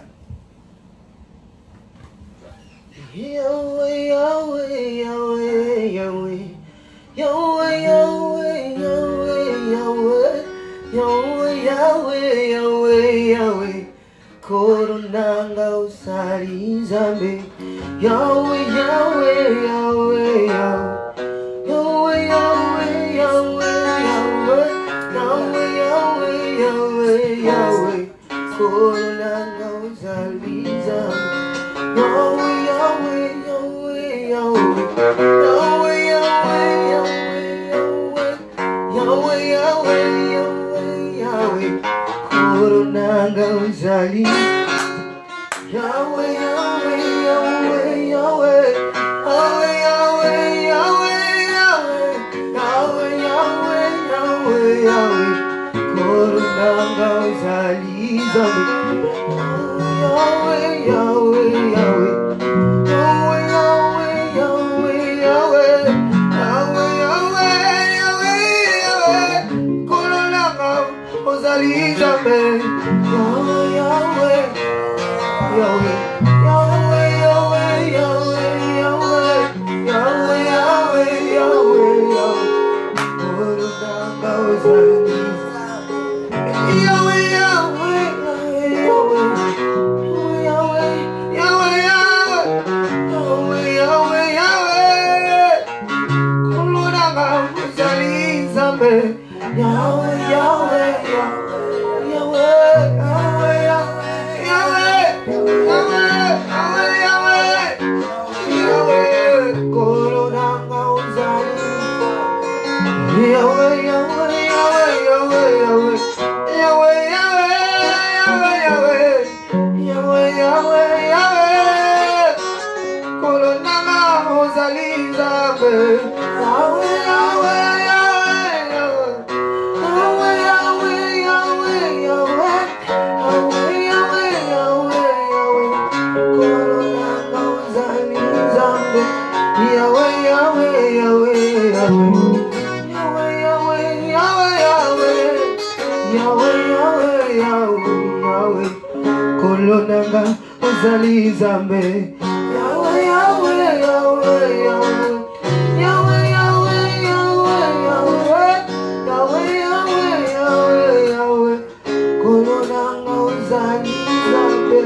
Yahweh, Yahweh, Yahweh, Yahweh. Yahweh, Yahweh, Yahweh, Yahweh. Yahweh, Yahweh, Yahweh, Yahweh. Koronanga usali zambe. Yahweh, Yahweh, Yahweh, Yahweh. Yahweh, Yahweh, Yahweh, Yahweh. Yahweh, Yahweh, Yahweh, Yahweh. Koronanga usali zambe. Yahweh, Yahweh, Yahweh, Yahweh. Yahweh, Yahweh, Yahweh, Yahweh. Yahweh, Yahweh, Yahweh, Yahweh. Koronanga uzali. Yahweh, Yahweh, Yahweh, Yahweh. Yahweh, Yahweh, Yahweh, Yahweh. Yahweh, Yahweh, Yahweh, Yahweh. Koronanga uzali zambi. Yahweh, Yahweh, Yahweh. Yahweh, Yahweh, Yahweh, Yahweh. Yahweh, Yahweh, Yahweh, Yahweh. Koronanga uzali zambi. Yahweh, Yahweh, Yahweh. Yahweh, Yahweh, Yahweh, Yahweh. Yahweh, Yahweh, Yahweh, Yahweh. Koronanga uzali zambi. Yahweh, Yahweh, Yahweh, Yahweh. Yahweh, Yahweh, Yahweh, Yahweh, Yahweh. Yahweh, Yahweh, Yahweh, Yahweh. Yahweh, Yahweh, Yahweh. Kolonanga ozali Nzambe. Yahweh, Yahweh, Yahweh, Yahweh. Yahweh, Yahweh, Yahweh, Yahweh. Yahweh, Yahweh, Yahweh, Yahweh. Kolonanga ozali Nzambe. Yahweh, Yahweh, Yahweh, Yahweh. Yahweh, Yahweh, Yahweh, Yahweh. Yahweh, Yahweh, Yahweh, Yahweh. Kolonanga ozali Nzambe. Yahweh, Yahweh, Yahweh, Yahweh. Yahweh, Yahweh, Yahweh, Yahweh. Yahweh, Yahweh, Yahweh, Yahweh. Kolonanga ozali Nzambe.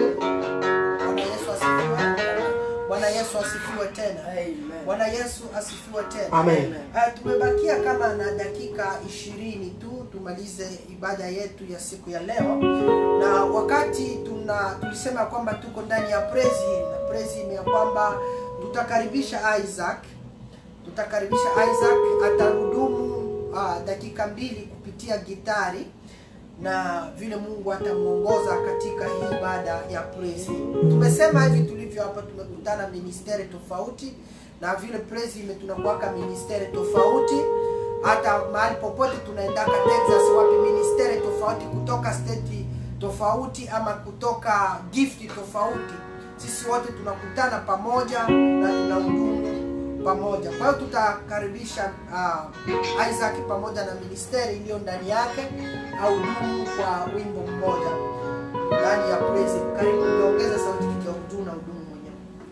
Bwana Yesu asifiwe. Bwana Yesu asifiwe tena. Bwana Yesu asifiwe tena. Amen. Uh, tumebakia kama na dakika ishirini tu tumalize ibada yetu ya siku ya leo, na wakati tuna tulisema kwamba tuko ndani ya praise him, na praise him ya kwamba tutakaribisha Isaac, tutakaribisha Isaac atahudumu uh, dakika mbili kupitia gitari na vile Mungu atamuongoza katika hii ibada ya praise. Tumesema hivi tulivyo hapa, tumekutana ministeri tofauti, na vile praise ime tunakuwaka ministeri tofauti, hata mahali popote tunaendaka Texas, wapi ministeri tofauti kutoka state tofauti ama kutoka gift tofauti, sisi wote tunakutana pamoja na tunahudumu pamoja. Kwa hiyo tutakaribisha uh, Isaac pamoja na ministeri iliyo ndani yake au dumu kwa wimbo mmoja ndani ya praise. Karibu niongeze sauti kidogo juu na udumu mwenyewe.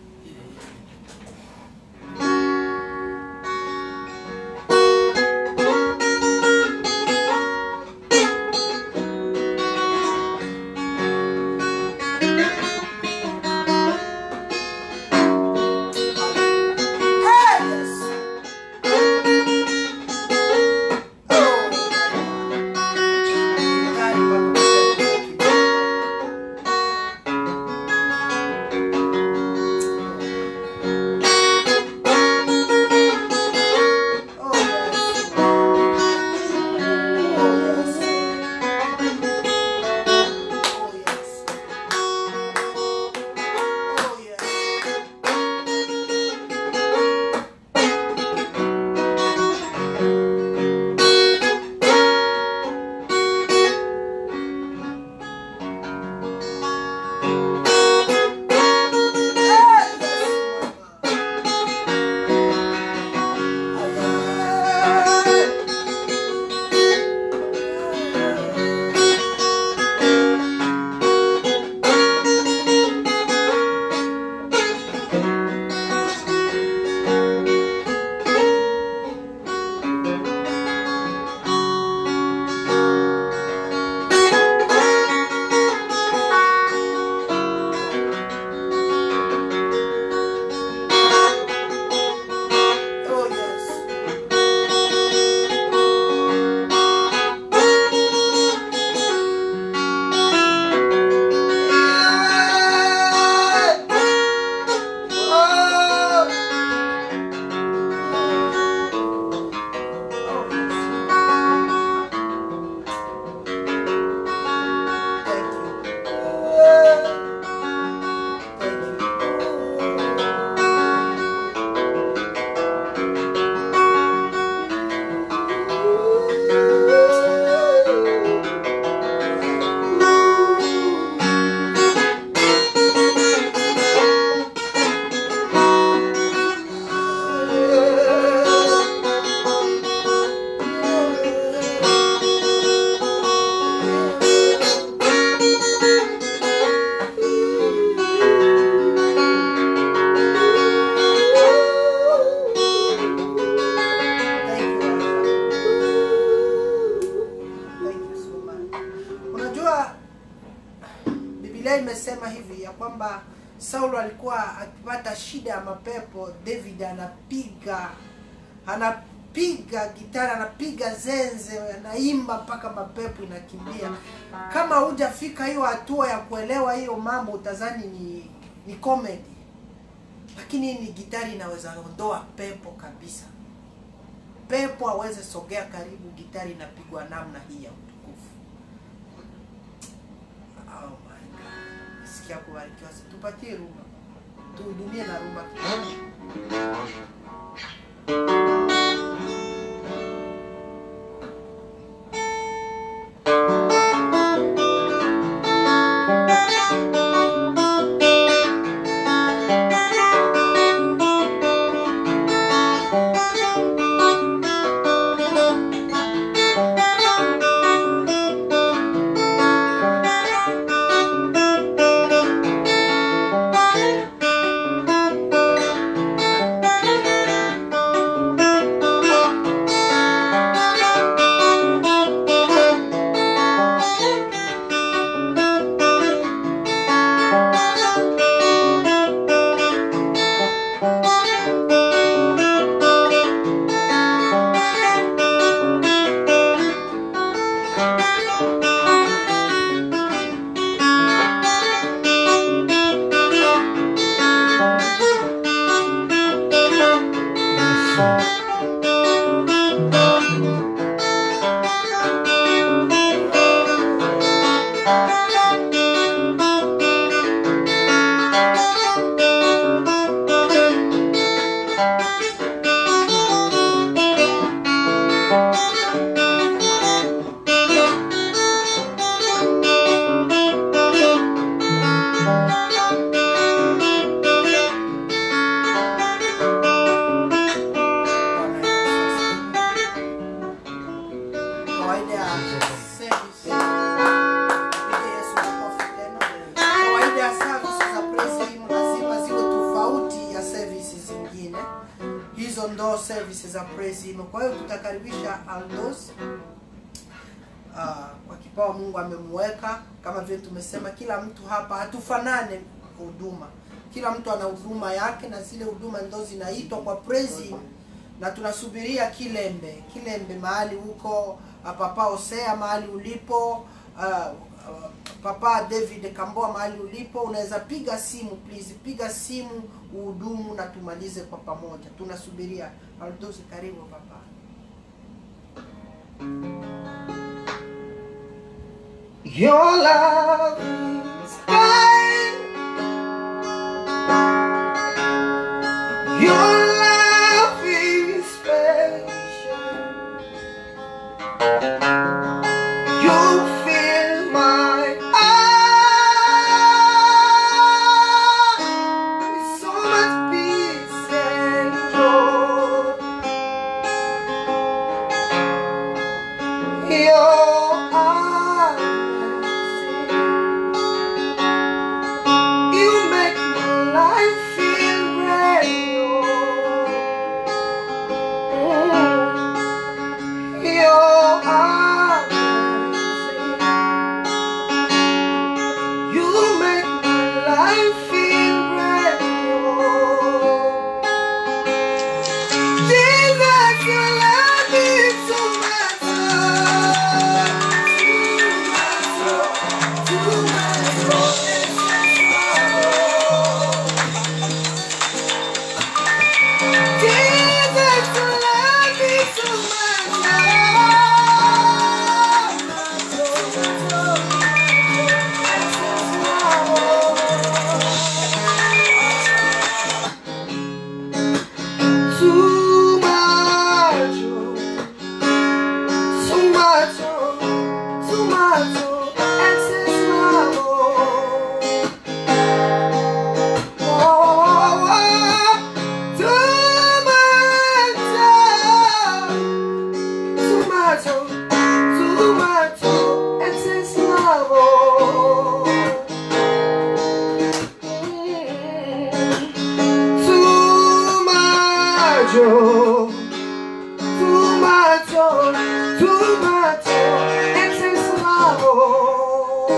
Hey, yes. Oh, my God. Kari Oh, yes. Oh, yes. Oh, yes. Oh, yes. Oh, yes. Thank you, Isaac. Thank you so much. Unajua Biblia imesema hivi ya kwamba Saulo alikuwa akipata shida ya mapepo, David anapiga anapiga gitara, anapiga zenze, anaimba mpaka mapepo inakimbia. Kama hujafika hiyo hatua ya kuelewa hiyo mambo, utazani ni ni comedy, lakini ni gitari inaweza ondoa pepo kabisa pepo aweze sogea karibu, gitari inapigwa namna hii ya utukufu. Oh my God, sikia kubarikiwa. Tupatie rumba, tuhudumie na rumba kidogo. Thank service. Piga Yesu makofi tena. Kawaida ya service za praise him lazima ziwe tofauti ya services zingine. Hizo ndo services za praise him. Kwa hiyo tutakaribisha Aldos Ah, kwa kipawa Mungu amemweka. Kama vile tumesema, kila mtu hapa hatufanane huduma, kila mtu ana huduma yake, na zile huduma ndo zinaitwa kwa praise him, na tunasubiria Kilembe, Kilembe mahali huko, ah, Papa Hosea mahali ulipo, ah, ah, Papa David Kamboa mahali ulipo, unaweza piga simu please, piga simu uhudumu na tumalize kwa pamoja. Tunasubiria Aldosi, karibu papa. Your love is kind. Your love is patient. You fill my heart with so much peace and joy. Your arms You make my life feel brand new. Your arms You make my life feel brand new. Jesus, you love me so much. Too much, too Jesus, you love me so much. Too much, too much, too much, excess love. Oh, tomato, tomato, excess love. Tomato, tomato, tomato, excess love.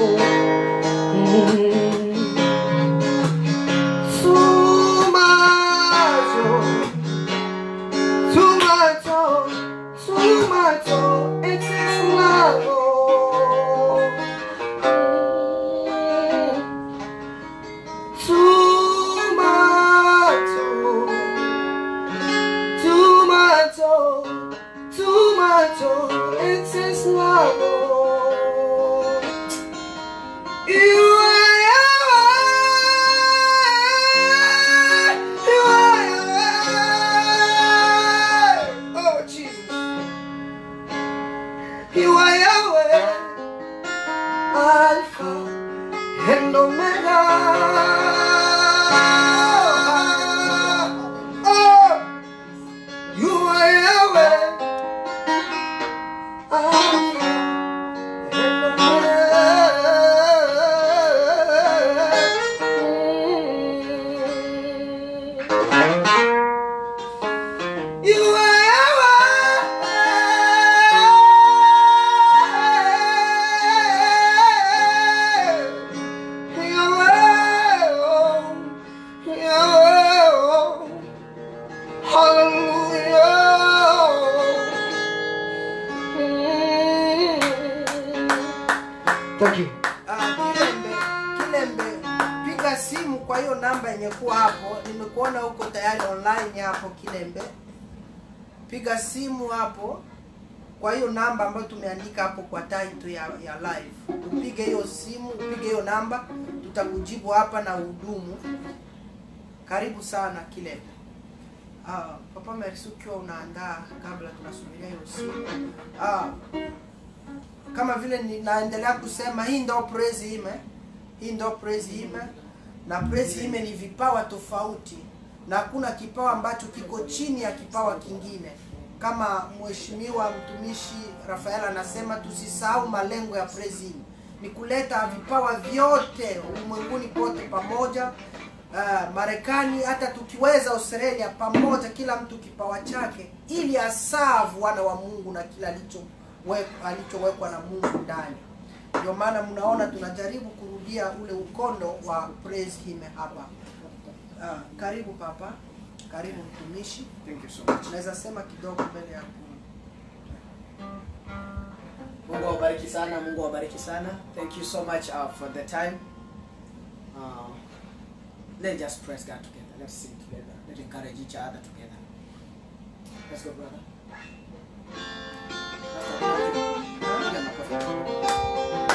Tomato, tomato, tomato, it's a love. Tomato, tomato, tomato, it's a love. You are Yahweh. You are Yahweh. Oh, Jesus. You are Yahweh. Alpha and Omega. Oh, you are Yahweh. Alpha you are Hallelujah. Thank you. Ah, Kilembe, Kilembe, piga simu kwa hiyo namba yenye kuwa hapo. Nimekuona huko tayari online hapo Kilembe. Piga simu hapo kwa hiyo namba ambayo tumeandika hapo kwa title ya, ya live. Upige hiyo simu, upige hiyo namba, tutakujibu hapa na hudumu. Karibu sana Kilembe. Ah, Papa Merci ukiwa unaandaa kabla tunasubiria hiyo simu. Ah, kama vile ninaendelea kusema hii ndo praise him eh? hii ndo praise him na praise him ni vipawa tofauti na hakuna kipawa ambacho kiko chini ya kipawa kingine kama mheshimiwa mtumishi Rafael anasema, tusisahau malengo ya Praise ni kuleta vipawa vyote ulimwenguni pote pamoja. Uh, Marekani hata tukiweza Australia pamoja, kila mtu kipawa chake, ili asavu wana wa Mungu na kila alichowekwa alichowekwa na Mungu ndani. Ndio maana mnaona tunajaribu kurudia ule ukondo wa praise him hapa. Uh, karibu papa, karibu mtumishi. Thank you so much. Naweza sema kidogo mbele ya ku- Mungu awabariki sana, Mungu awabariki sana. Thank you so much uh, for the time. Uh, let's just praise God together. Let's sing together. Let's encourage each other together. Let's go, brother. Piga makofi.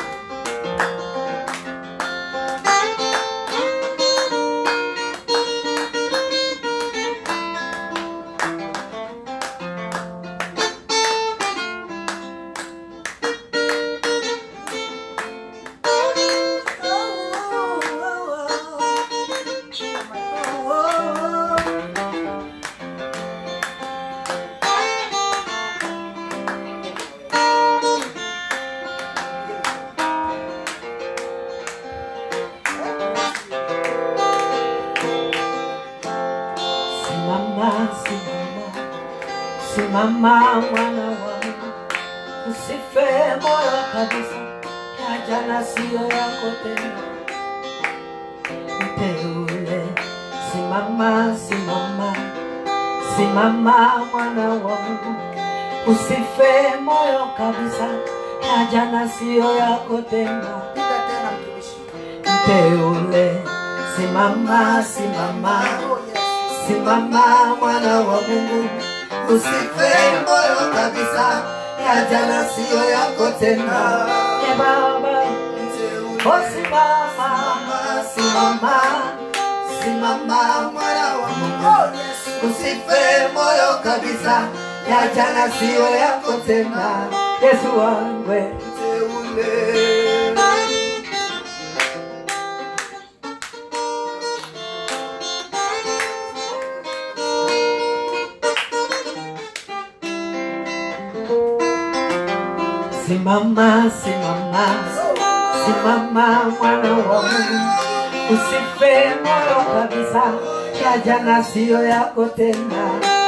Simama, simama, simama mwana wangu, usife moyo kabisa, ya jana siyo yako tena. Mteule, simama, simama, simama mwana wangu, usife moyo kabisa, ya jana siyo yako tena. Piga tena mtumishi. Mteule, simama, simama, Oh, yes. Simama mwana wa Mungu, usife moyo kabisa, ya jana siyo yako tena. E Baba, oh simama, simama, simama mwana wa Mungu, usife moyo kabisa, ya jana siyo yako tena. Yesu wangu, mteule. Simama, simama, simama mwana wa Mungu, usife moyo kabisa, ya jana siyo yako tena.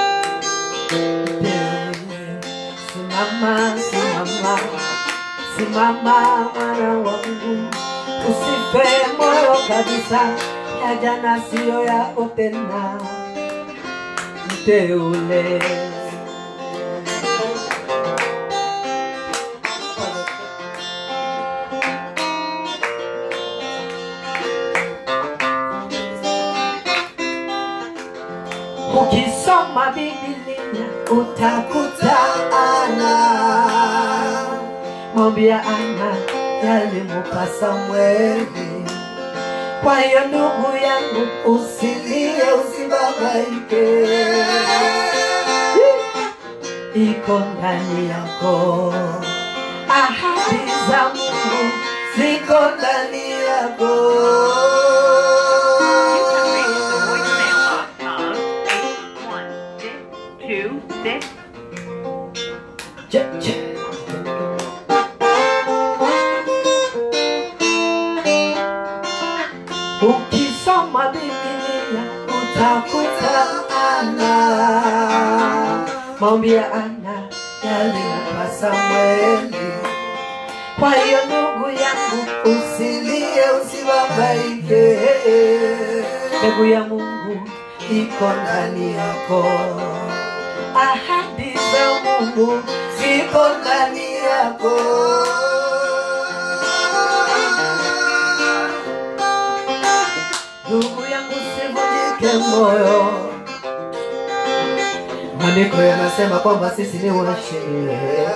Simama, simama, simama mwana wa Mungu, usife moyo kabisa, ya jana siyo yako tena. Mteule. Ukisoma Biblia utakuta Ana, mwambia Ana yalimupa Samweli. Kwa hiyo ndugu yangu, usilie, usibabaike, iko ndani yako, ahadi za Mungu ziko ndani yako. two six Che, che. Ukisoma Biblia utakuta Ana, maombi ya Ana yalimpa Samweli. Kwa hiyo ndugu yangu, usilie, usibabaike, mbegu ya Mungu iko ndani yako ahadi za Mungu ziko ndani yako. Ndugu yangu, sivunjike moyo. Maandiko yanasema kwamba sisi ni washindi.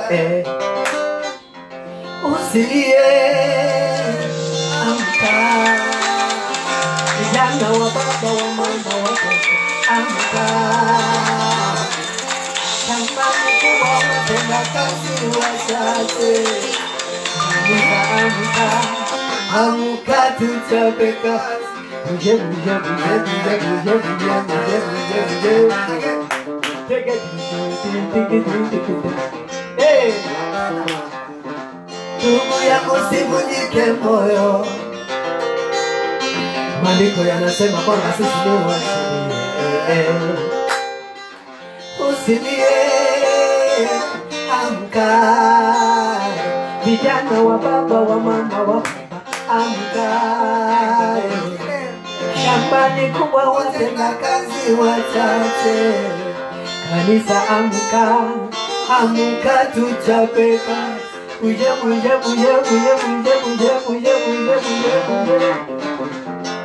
Usilie, amka, vijana wa baba wa mama watoto, amka kama mkubwa watenda kazi wachache. Amka, amka, amka tuchape kazi. Buje, buje, buje, buje, buje, buje, buje, buje, buje. Take it, Eh. Ndugu yangu usivunjike moyo, maandiko yanasema kwamba sisi ni washindi. Eh, eh. Usilie, amka, vijana wa baba wa mama wa baba, amka. Shambani kubwa watenda kazi wachache, kanisa amka, amka tuchapeka. Uje, uje, uje, uje, uje, uje, uje, uje, uje, uje.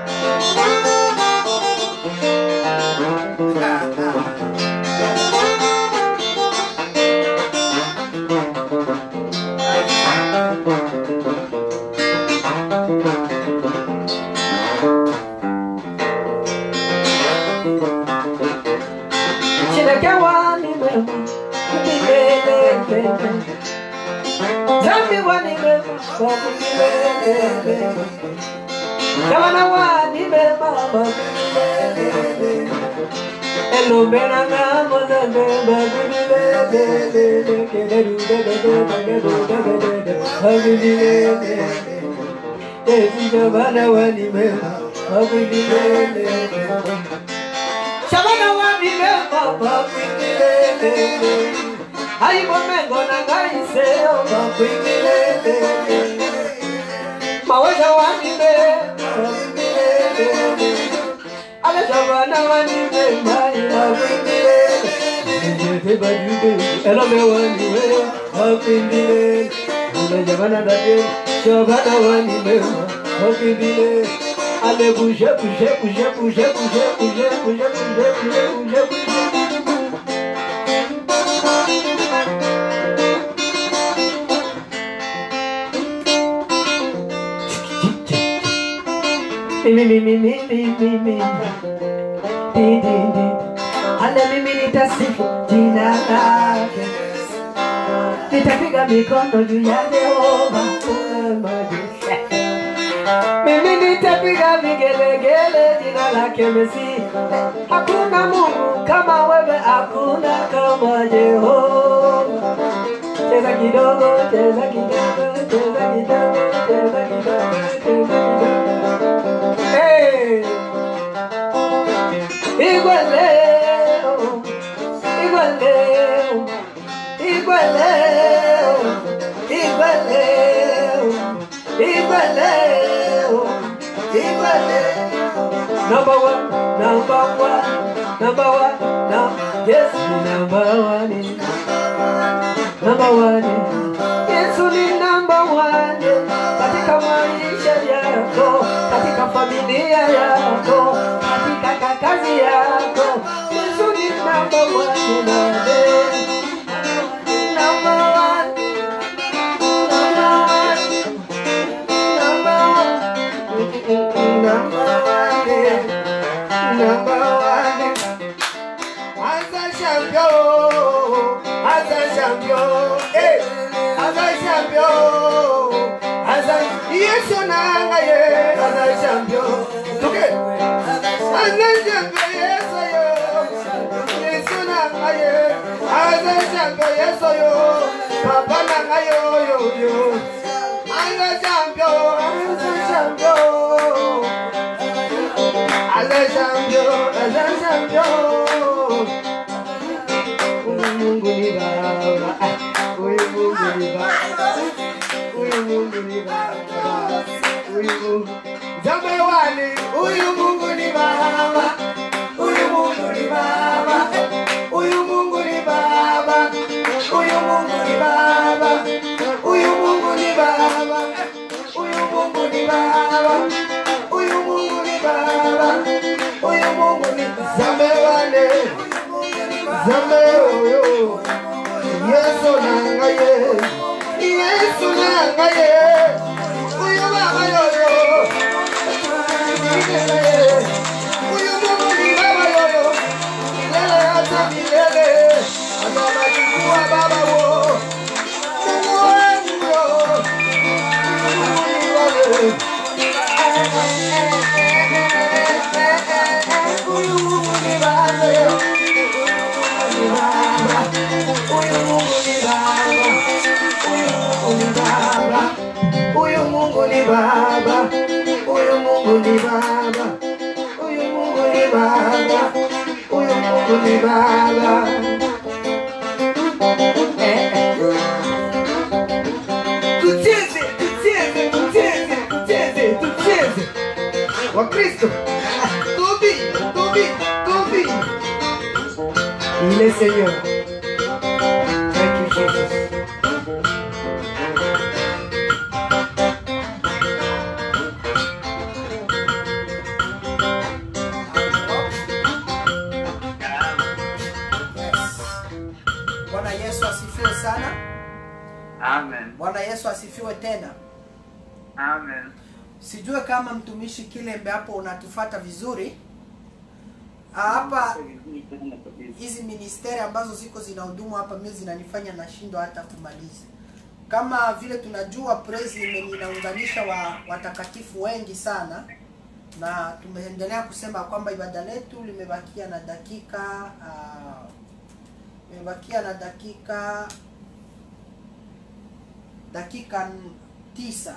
Sherekewa ni mema, milele. Zambi wa ni mema, babu milele. Gavana wa ni mema, babu milele. Elombera na mozambe, babu milele. Kederu, dededu, dededu, dededu, babu milele. Yesu gavana wa ni mema, babu milele. Shabana wani mema bakwingilele Aibo mengo na gaiseo bakwingilele Mawaja wani mema bakwingilele Ale shabana wani mema bakwingilele Njete bajude elome wani mema bakwingilele Ale shabana dade shabana wani mema bakwingilele Ale bouge, bouge, bouge, bouge, bouge, bouge, bouge, bouge, bouge, bouge, bouge. Mi, mi, mi, mi, mi, mi, mi. Di, di, di. Ale mimi nitasifu jina lake, nitapiga mikono juu ya Jehova majeshi. Mimi nitapiga vigelegele jina lake Mesi. Hakuna Mungu kama wewe, hakuna kama Jehova. Cheza kidogo, cheza kidogo, cheza kidogo, cheza kidogo, cheza kidogo. Hey! Igwe leo, igwe leo, igwe leo, igwe leo, igwe leo, igwe leo. Number one, number one, number one, now yes, ni number one, number one. Yesu ni number one katika maisha yako, katika familia yako, katika ka- kazi yako. Yesu ni number one, nade. Number one, number one, number one, number one, number one. As a champion, as a champion, eh, as a champion, as a yes, you know, yeah, as a champion. Okay, as a champion, yes, I am. Yes, you know, yeah, as a champion, yes, I am. Papa, na yo yo yo. As a champion, as a champion. As a champion, as a champion. Huyu Mungu ni Baba, ah, huyu Mungu ni Baba, huyu Mungu ni Baba, huyu Mungu Jambe wani, huyu Mungu ni Baba, huyu Mungu ni Baba, huyu Mungu ni Baba, huyu Mungu ni Baba, huyu Mungu ni Baba, huyu Mungu ni Baba, huyu Mungu ni Baba, huyu Mungu ni Jambe wani. Zambe oyo Yesu nangaye Yesu nangaye Uyu baba yoyo Uyu mungu ni baba yoyo Milele hata milele Hata majukua baba wo Mungu wangu yo Mungu ni baba Uyu mungu ni baba yo huyu Mungu ni Baba, huyu Mungu ni Baba, huyu Mungu ni Baba, huyu Mungu ni Baba. Eh, eh. Tucheze, tucheze, tucheze, tucheze, tucheze. Wakristo, tubi, tubi, tubi. Il est Seigneur. Thank you, Jesus. Yes. Bwana Yesu asifiwe sana. Amen. Bwana Yesu asifiwe tena. Amen. Sijue kama mtumishi Kilembe hapo unatufata vizuri. Ah, Hapa hizi ministeri ambazo ziko zinahudumu hapa mimi zinanifanya nashindwa hata kumaliza. Kama vile tunajua praise ime- inaunganisha wa watakatifu wengi sana na tumeendelea kusema kwamba ibada letu limebakia na dakika ah, limebakia na dakika dakika n- tisa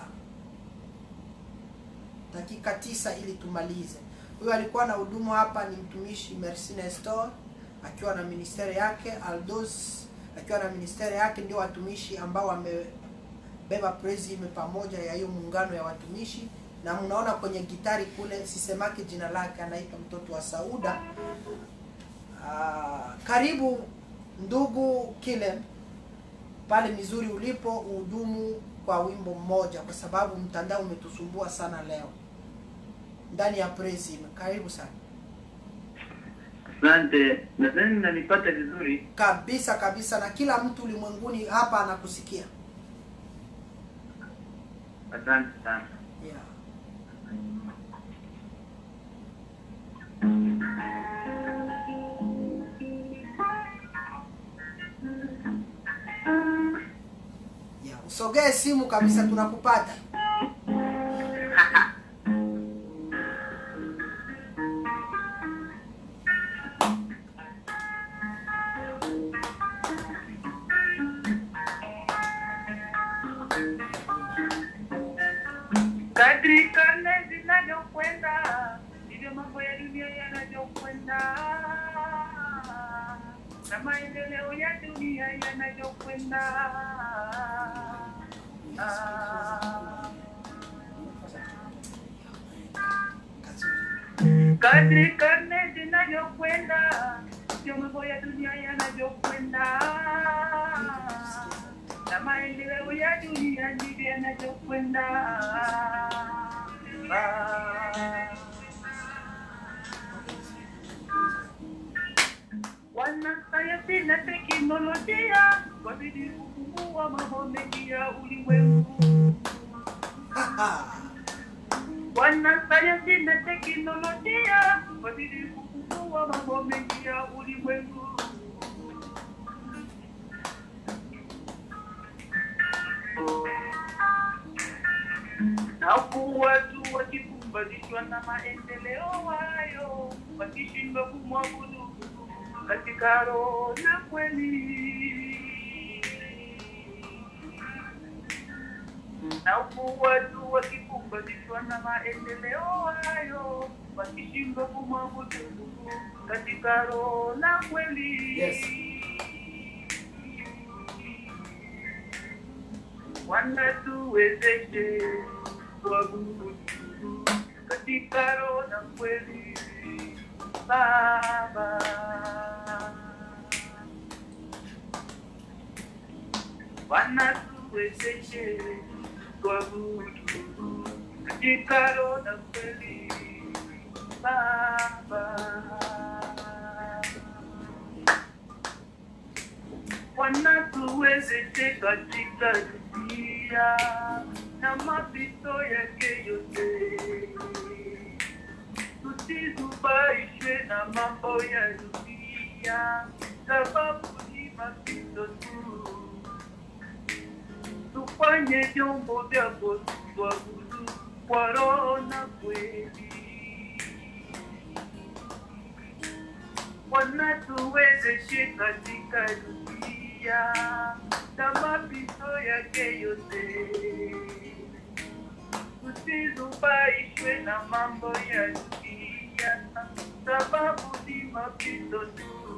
dakika tisa ili tumalize. Huyo alikuwa na hudumu hapa ni mtumishi Merci Nestor akiwa na ministeri yake, Aldos akiwa na ministeri yake, ndio watumishi ambao wamebeba praise ime pamoja ya hiyo muungano ya watumishi, na mnaona kwenye gitari kule, sisemaki jina lake, anaitwa mtoto wa Sauda. Ah, karibu ndugu Kile pale Mizuri ulipo uhudumu kwa wimbo mmoja, kwa sababu mtandao umetusumbua sana leo ndani ya praise Him. Karibu sana Asante. Nadhani nanipata vizuri. kabisa kabisa, na kila mtu ulimwenguni hapa anakusikia Asante sana. yeah. Yeah. Usogee simu kabisa, tunakupata. Kadri karne zinavyokwenda ndivyo mambo ya dunia yanavyokwenda, na maendeleo ya dunia yanavyokwenda. Ah. Kadri karne zinavyokwenda ndivyo mambo ya dunia yanavyokwenda, na maendeleo ya dunia ndivyo yanavyokwenda. Ah. Wanasayansi na teknolojia wazidi kufumbua mambo mengi ya ulimwengu. Wanasayansi na teknolojia wazidi kufumbua mambo mengi ya ulimwengu. na huku watu wakipumbatishwa na maendeleo hayo, wakishindwa kumwabudu katika roho na kweli. Na huku watu wakipumbatishwa na maendeleo hayo, wakishindwa kumwabudu katika roho na kweli. Yes. wanatuwezeshe kuabudu katika roho na kweli Baba. Wanatuwezeshe kuabudu katika roho na kweli Baba. wanatuwezeshe katika dunia na mapito yake yote, tusizubaishwe na mambo ya dunia, sababu ni mapito tu. Tufanye vyombo vyako tuabudu kwa roho na kweli. wanatuwezeshe katika dunia na mapito yake yote, tusizubaishwe na mambo ya dunia, sababu ni mapito tu.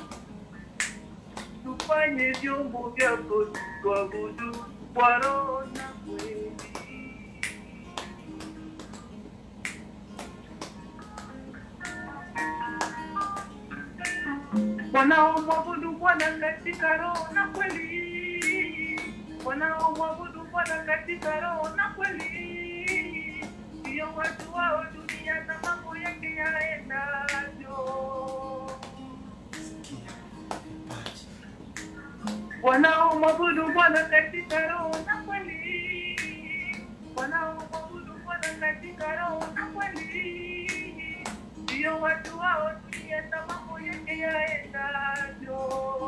Tufanye vyombo vyako tuabudu kwa roho na kweli. wanaomwabudu Bwana katika roho na kweli, wanaomwabudu Bwana katika roho na kweli, ndio watu wao dunia na mambo yake yaendavyo. Wanaomwabudu Bwana katika roho na kweli, wanaomwabudu Bwana katika roho na kweli, ndio watu wao dunia na mambo yake yaendavyo.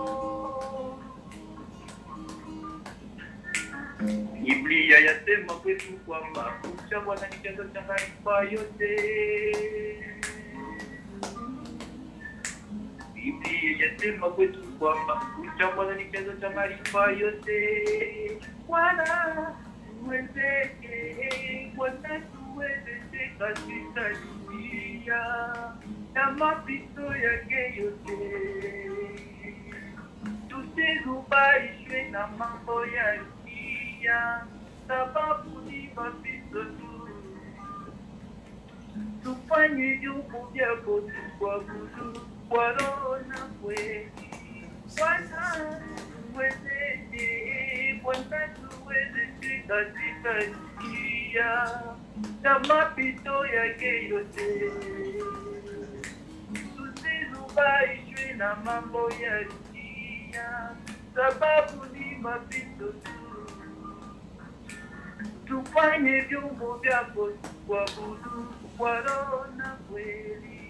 Biblia yasema kwetu kwamba kumcha Bwana ni chanzo cha maarifa yote. Biblia yasema kwetu kwamba kumcha Bwana ni chanzo cha maarifa yote. Bwana tuwezeshe, Bwana tuwezeshe katika dunia na mapito yake yote tusizubaishwe na mambo ya dunia, sababu ni mapito tu. Tufanye vyombo vyako tukuabudu kwa roho na kweli. Bwana tuwezeshe, Bwana tuwezeshe katika dunia na mapito yake yote tusizubaishwe na mambo ya dunia, sababu ni mapito tu. Tufanye vyombo vyako kuabudu kwa roho na kweli.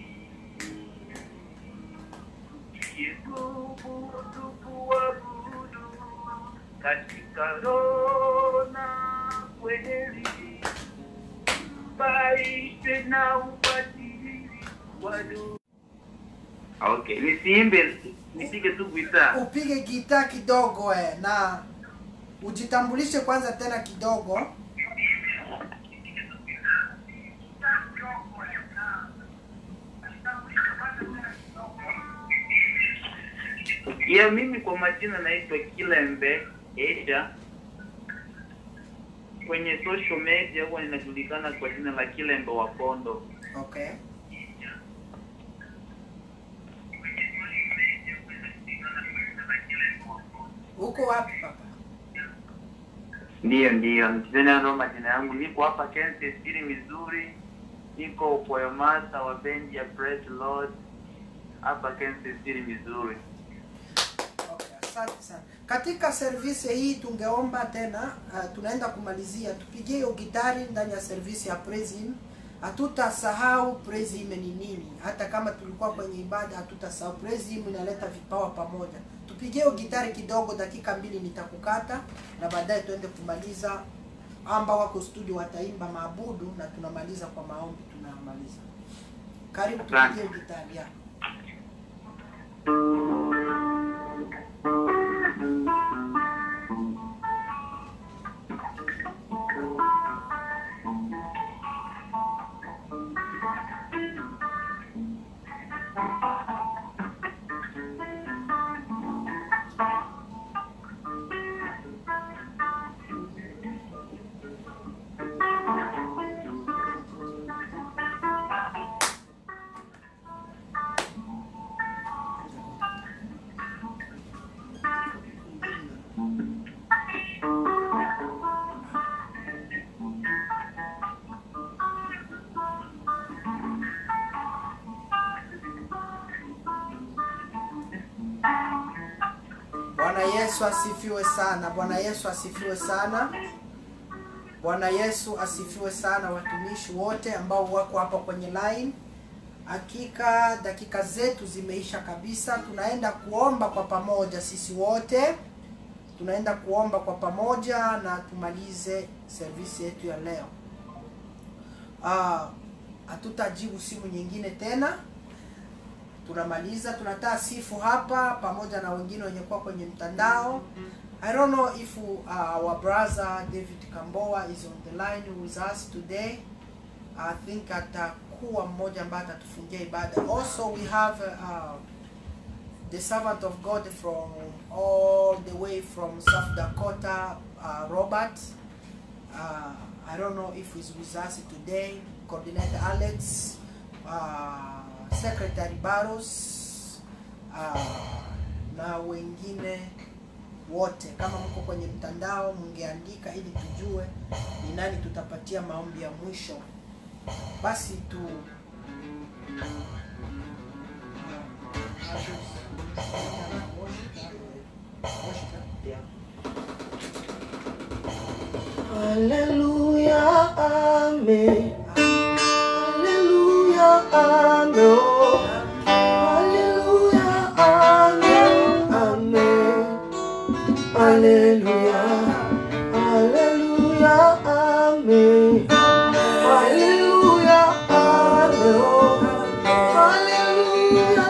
Yesubu tukuabudu katika roho na kweli, baishwe na ubadili wa dunia. Okay, nisiimbe nipige tu gitaa. upige gita kidogo eh, na ujitambulishe kwanza tena kidogo Ya mimi kwa majina naitwa Kilembe Asia. Kwenye social media huwa ninajulikana kwa jina la Kilembe wa Kondo. okay uko wapi papa Ndiyo, ndiyo, tena ndo majina yangu. Niko hapa Kansas City, Missouri. Niko poemasa wa bendi ya Praise Lord hapa Kansas City, Missouri. Okay, asante sana. Katika service hii tungeomba tena uh, tunaenda kumalizia, tupigie hiyo gitari ndani ya service ya praise him. Hatutasahau praise him ni nini, hata kama tulikuwa kwenye ibada hatutasahau praise him, inaleta vipawa pamoja. Tupigie hiyo gitari kidogo, dakika mbili nitakukata, na baadaye tuende kumaliza. Amba wako studio wataimba maabudu na tunamaliza kwa maombi, tunamaliza. Karibu, tupigie hiyo gitari ya. Bwana Yesu asifiwe sana. Bwana Yesu asifiwe sana. Bwana Yesu asifiwe sana, watumishi wote ambao wako hapa kwenye line. Hakika dakika zetu zimeisha kabisa. Tunaenda kuomba kwa pamoja sisi wote, tunaenda kuomba kwa pamoja na tumalize service yetu ya leo. Ah, hatutajibu simu nyingine tena tunamaliza tunataka sifu hapa pamoja na wengine wenye kuwa kwenye mtandao i don't know if uh, our brother david kamboa is on the line with us today I think atakuwa mmoja ambaye atatufungia ibada. Also we have uh, the servant of God from all the way from South Dakota, uh, Robert. Uh, I don't know if he's with us today. Coordinator Alex, uh, Secretary Barros, uh, na wengine wote. Kama mko kwenye mtandao, mngeandika ili tujue ni nani tutapatia maombi ya mwisho. Basi tu Hallelujah, amen. Hallelujah, amen. Hallelujah, amen. Amen. Hallelujah. Hallelujah, amen. Hallelujah, amen. Hallelujah,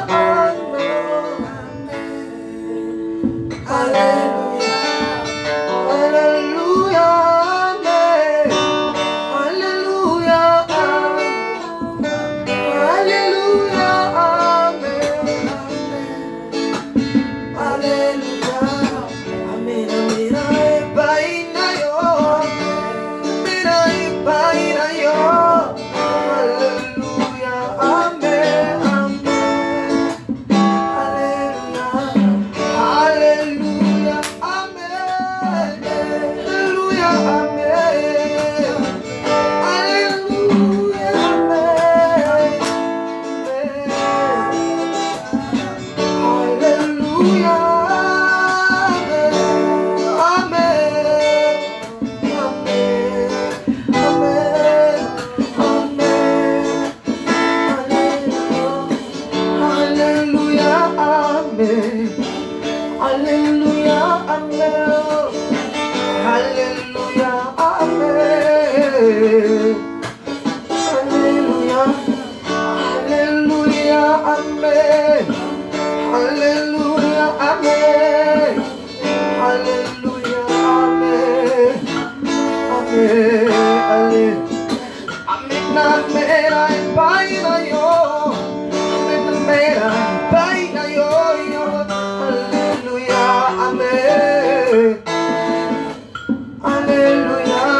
amen. Hallelujah. Hallelujah, amen. Hallelujah, amen. Hallelujah, amen. Hallelujah, amen. Amina, ebaina yo. Amina, ebaina yo. Hallelujah, amen, amen. Hallelujah, hallelujah, amen. Hallelujah, amen. Hallelujah, amen. Hallelujah, amen. Amen, amen, amen. Hallelujah, amen. Hallelujah, amen. Hallelujah, amen. Hallelujah, hallelujah, amen. Hallelujah, amen. Hallelujah, amen. Amen, amen. Amen, amen, ay, paina yo. Amen, amen, ay, paina yo, yo. Hallelujah, amen. Hallelujah,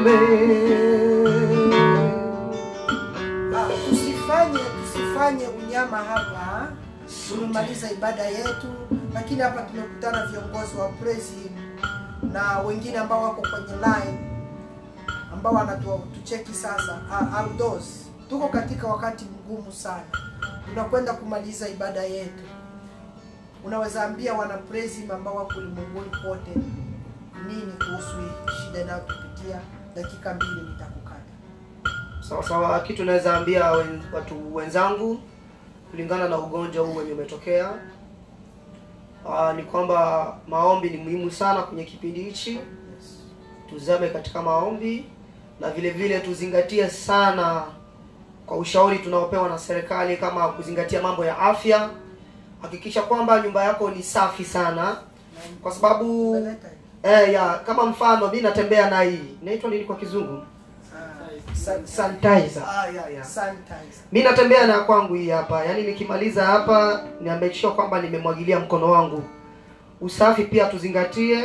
amen. Ah, tusifanye tusifanye unyama hapa. Tumemaliza ibada yetu, lakini hapa tumekutana viongozi wa praise him na wengine ambao wako kwenye line ambao wanatucheki sasa. Ah, outdoors tuko katika wakati mgumu sana, tunakwenda kumaliza ibada yetu. Unaweza ambia wana praise him ambao wako ulimwenguni kote nini kuhusu hii shida inayotupitia? Dakika mbili nitakukata. Sawa sawa, kitu naweza ambia wen, watu wenzangu kulingana na ugonjwa huu wenye umetokea uh, ni kwamba maombi ni muhimu sana kwenye kipindi hichi. Tuzame katika maombi na vile vile tuzingatie sana kwa ushauri tunaopewa na serikali, kama kuzingatia mambo ya afya. Hakikisha kwamba nyumba yako ni safi sana, kwa sababu Unaleta hii? eh, ya kama mfano mi natembea na hii inaitwa nini kwa kizungu? Ah, san- Sanitizer. Ah, ya, ya. sanitizer. mi natembea na kwangu hii hapa yaani nikimaliza hapa ni make sure kwamba nimemwagilia mkono wangu usafi pia tuzingatie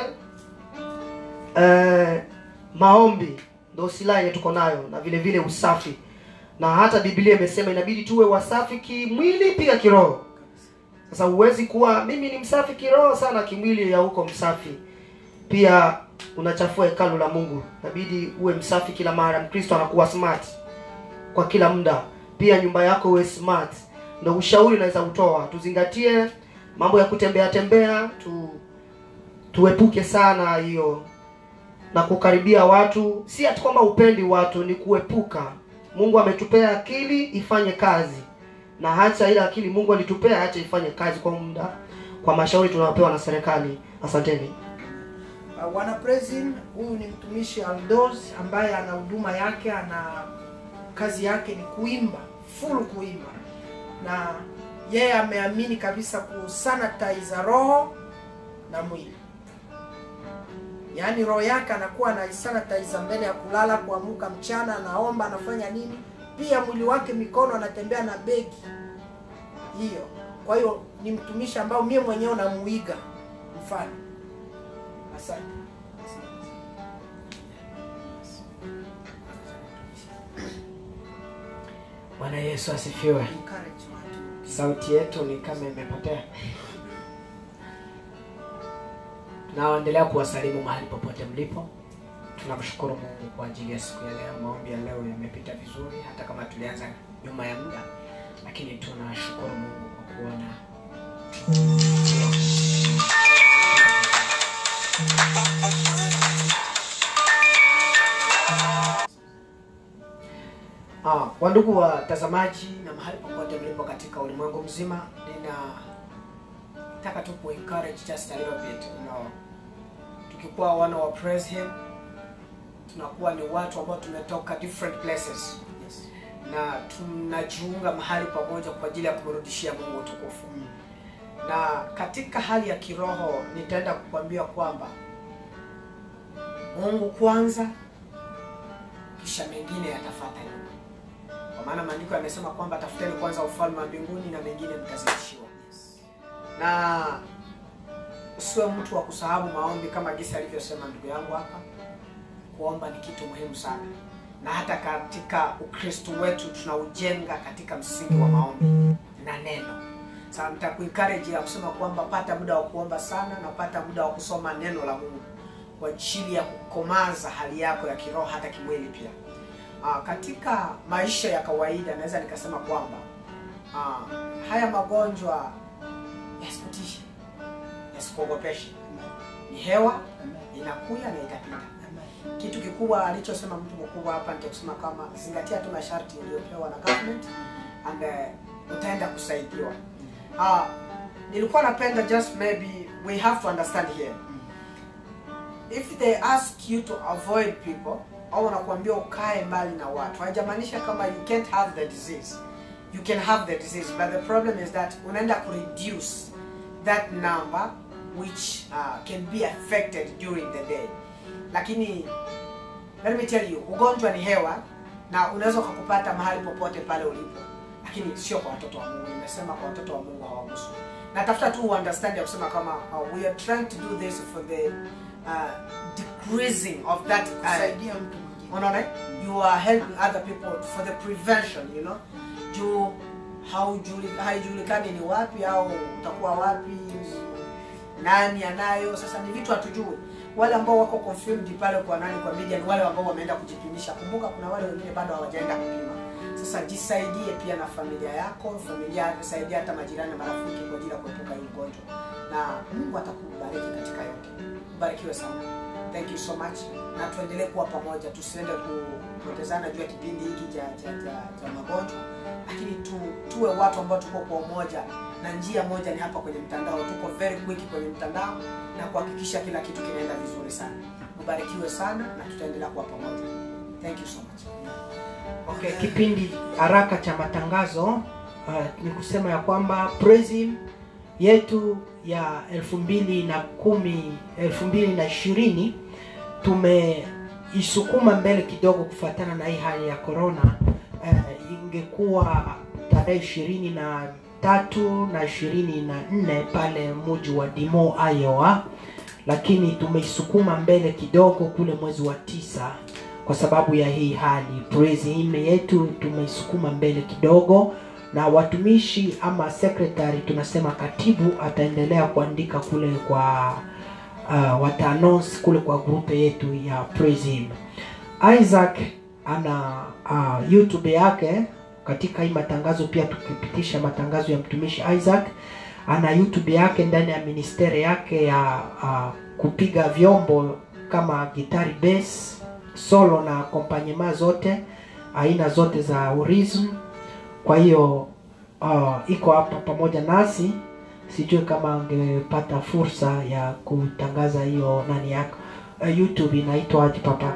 eh, maombi ndo silaha yenye tuko nayo na vile vile usafi na hata biblia imesema inabidi tuwe wasafi kimwili pia kiroho sasa huwezi kuwa mimi ni msafi kiroho sana kimwili ya huko msafi pia unachafua hekalu la mungu inabidi uwe msafi kila mara mkristo anakuwa smart kwa kila muda pia nyumba yako uwe smart ndo ushauri unaweza utoa tuzingatie mambo ya kutembea tembea tu tuepuke sana hiyo na kukaribia watu si ati kwamba upendi watu ni kuepuka mungu ametupea akili ifanye kazi na hacha ile akili mungu alitupea hacha ifanye kazi kwa muda kwa mashauri tunayopewa na serikali asanteni Uh, wana Praising, huyu ni mtumishi Aldos ambaye ana huduma yake, ana kazi yake ni kuimba, full kuimba, na yeye ameamini kabisa kusanitize roho na mwili. yaani roho yake anakuwa anaisanitize mbele ya kulala, kuamuka mchana, anaomba, anafanya nini. Pia mwili wake, mikono, anatembea na begi hiyo. Kwa hiyo ni mtumishi ambao mie mwenyewe namuiga mfano. Asante. Bwana Yesu asifiwe. Encourage watu. Sauti yetu ni kama imepotea. Tunaendelea kuwasalimu mahali popote mlipo. Tunamshukuru Mungu kwa ajili ya siku ya leo. Maombi ya leo yamepita vizuri, hata kama tulianza nyuma ya muda, lakini tunashukuru Mungu kwa kuona Ah, wandugu watazamaji na mahali popote mlipo katika ulimwengu mzima, ninataka tu ku encourage just a little bit, you know. Tukikuwa wana wa praise him, tunakuwa ni watu ambao tumetoka different places na tunajiunga mahali pamoja kwa ajili ya kumrudishia Mungu utukufu. Na katika hali ya kiroho nitaenda kukwambia kwamba Mungu kwanza, kisha mengine yatafuata nyuma kwa maana maandiko yamesema kwamba tafuteni kwanza ufalme wa mbinguni na mengine mtazidishiwa. Na usiwe mtu wa kusahau maombi, kama gisi alivyosema ndugu yangu hapa. Kuomba ni kitu muhimu sana, na hata katika Ukristo wetu tunaujenga katika msingi wa maombi na neno. Sasa nitakuencourage ya kusema kwamba pata muda wa kuomba sana na pata muda wa kusoma neno la Mungu kwa ajili ya kukomaza hali yako ya kiroho hata kimwili pia. Ah, katika maisha ya kawaida naweza nikasema kwamba ah, haya magonjwa yasikutishe, yasikuogopeshe. Ni hewa inakuja na itapita. Kitu kikubwa alichosema mtu mkubwa hapa ni kusema kama zingatia tu masharti uliyopewa na government and uh, utaenda kusaidiwa. Ah, nilikuwa napenda just maybe we have to understand here if they ask you to avoid people au wanakuambia ukae mbali na watu haijamaanisha kama you can't have the disease you can have the disease but the problem is that unaenda kureduce that number which uh, can be affected during the day lakini let me tell you ugonjwa ni hewa na unaweza ukakupata mahali popote pale ulipo lakini sio kwa watoto wa mungu nimesema kwa watoto wa mungu hawagusu natafuta tu understand ya kusema kama uh, we are trying to do this for the uh, decreasing of that uh, Kusaidia mtu mwingine. unaona eh? you are helping other people for the prevention you know juu haujuli- haijulikani ni wapi au utakuwa wapi nani anayo sasa ni vitu hatujui wale ambao wako confirmed pale kwa nani kwa media ni wale ambao wameenda kujipimisha kumbuka kuna wale wengine bado hawajaenda kupima sasa jisaidie pia na familia yako familia saidia hata majirani na marafiki kwa ajili ya kuepuka hii ugonjwa na mungu atakubariki katika yote ubarikiwe sana thank you so much na tuendelee kuwa pamoja tusiende kupotezana juu ya kipindi hiki cha cha cha, cha magonjwa lakini tu, tuwe watu ambao tuko kwa umoja na njia moja ni hapa kwenye mtandao tuko very quick kwenye mtandao na kuhakikisha kila kitu kinaenda vizuri sana ubarikiwe sana na tutaendelea kuwa pamoja thank you so much Okay, kipindi haraka cha matangazo uh, ni kusema ya kwamba Prism yetu ya elfu mbili na kumi elfu mbili na ishirini tumeisukuma mbele kidogo kufuatana na hii hali ya corona. Uh, ingekuwa tarehe ishirini na tatu na ishirini na nne pale mji wa Dimo Iowa, lakini tumeisukuma mbele kidogo kule mwezi wa tisa kwa sababu ya hii hali. Praise him yetu tumeisukuma mbele kidogo, na watumishi ama secretary, tunasema katibu ataendelea kuandika kule kwa uh, wata announce kule kwa grupe yetu ya Praise him. Isaac ana uh, YouTube yake katika hii matangazo pia tukipitisha matangazo ya mtumishi Isaac ana YouTube yake ndani ya ministeri yake ya uh, kupiga vyombo kama gitari bass solo na akompanyema zote aina zote za urism kwa hiyo uh, iko hapa pamoja nasi sijui kama angepata fursa ya kutangaza hiyo nani yako uh, youtube inaitwa aje papa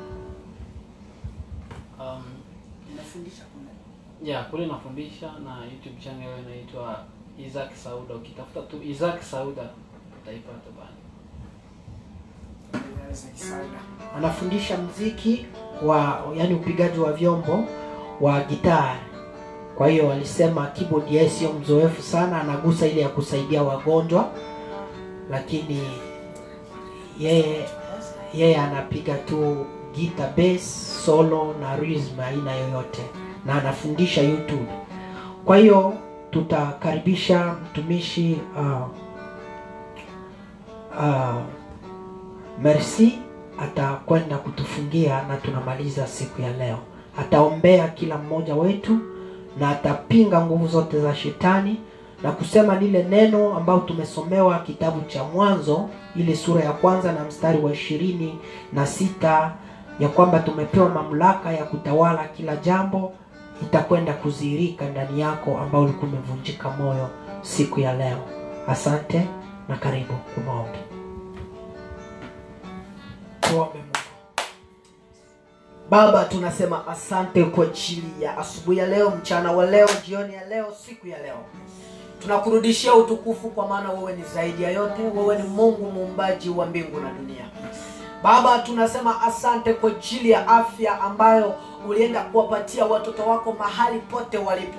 Um, inafundisha kuna yeah, kule nafundisha na YouTube channel inaitwa Isaac Sauda. Ukitafuta tu Isaac Sauda utaipata bana. Isaac Sauda. anafundisha mziki wa yani upigaji wa vyombo wa gitaa kwa hiyo alisema keyboard yeye sio mzoefu sana anagusa ile ya kusaidia wagonjwa lakini yeye yeye anapiga tu guitar bass solo na rhythm aina yoyote na anafundisha youtube kwa hiyo tutakaribisha mtumishi uh, uh, merci atakwenda kutufungia na tunamaliza siku ya leo ataombea kila mmoja wetu na atapinga nguvu zote za shetani na kusema lile neno ambao tumesomewa kitabu cha mwanzo ile sura ya kwanza na mstari wa ishirini na sita ya kwamba tumepewa mamlaka ya kutawala kila jambo itakwenda kudhihirika ndani yako ambao ulikuwa umevunjika moyo siku ya leo asante na karibu kumwombe tuombe mungu baba tunasema asante kwa ajili ya asubuhi ya leo mchana wa leo jioni ya leo siku ya leo tunakurudishia utukufu kwa maana wewe ni zaidi ya yote wewe ni mungu muumbaji wa mbingu na dunia baba tunasema asante kwa ajili ya afya ambayo ulienda kuwapatia watoto wako mahali pote walipo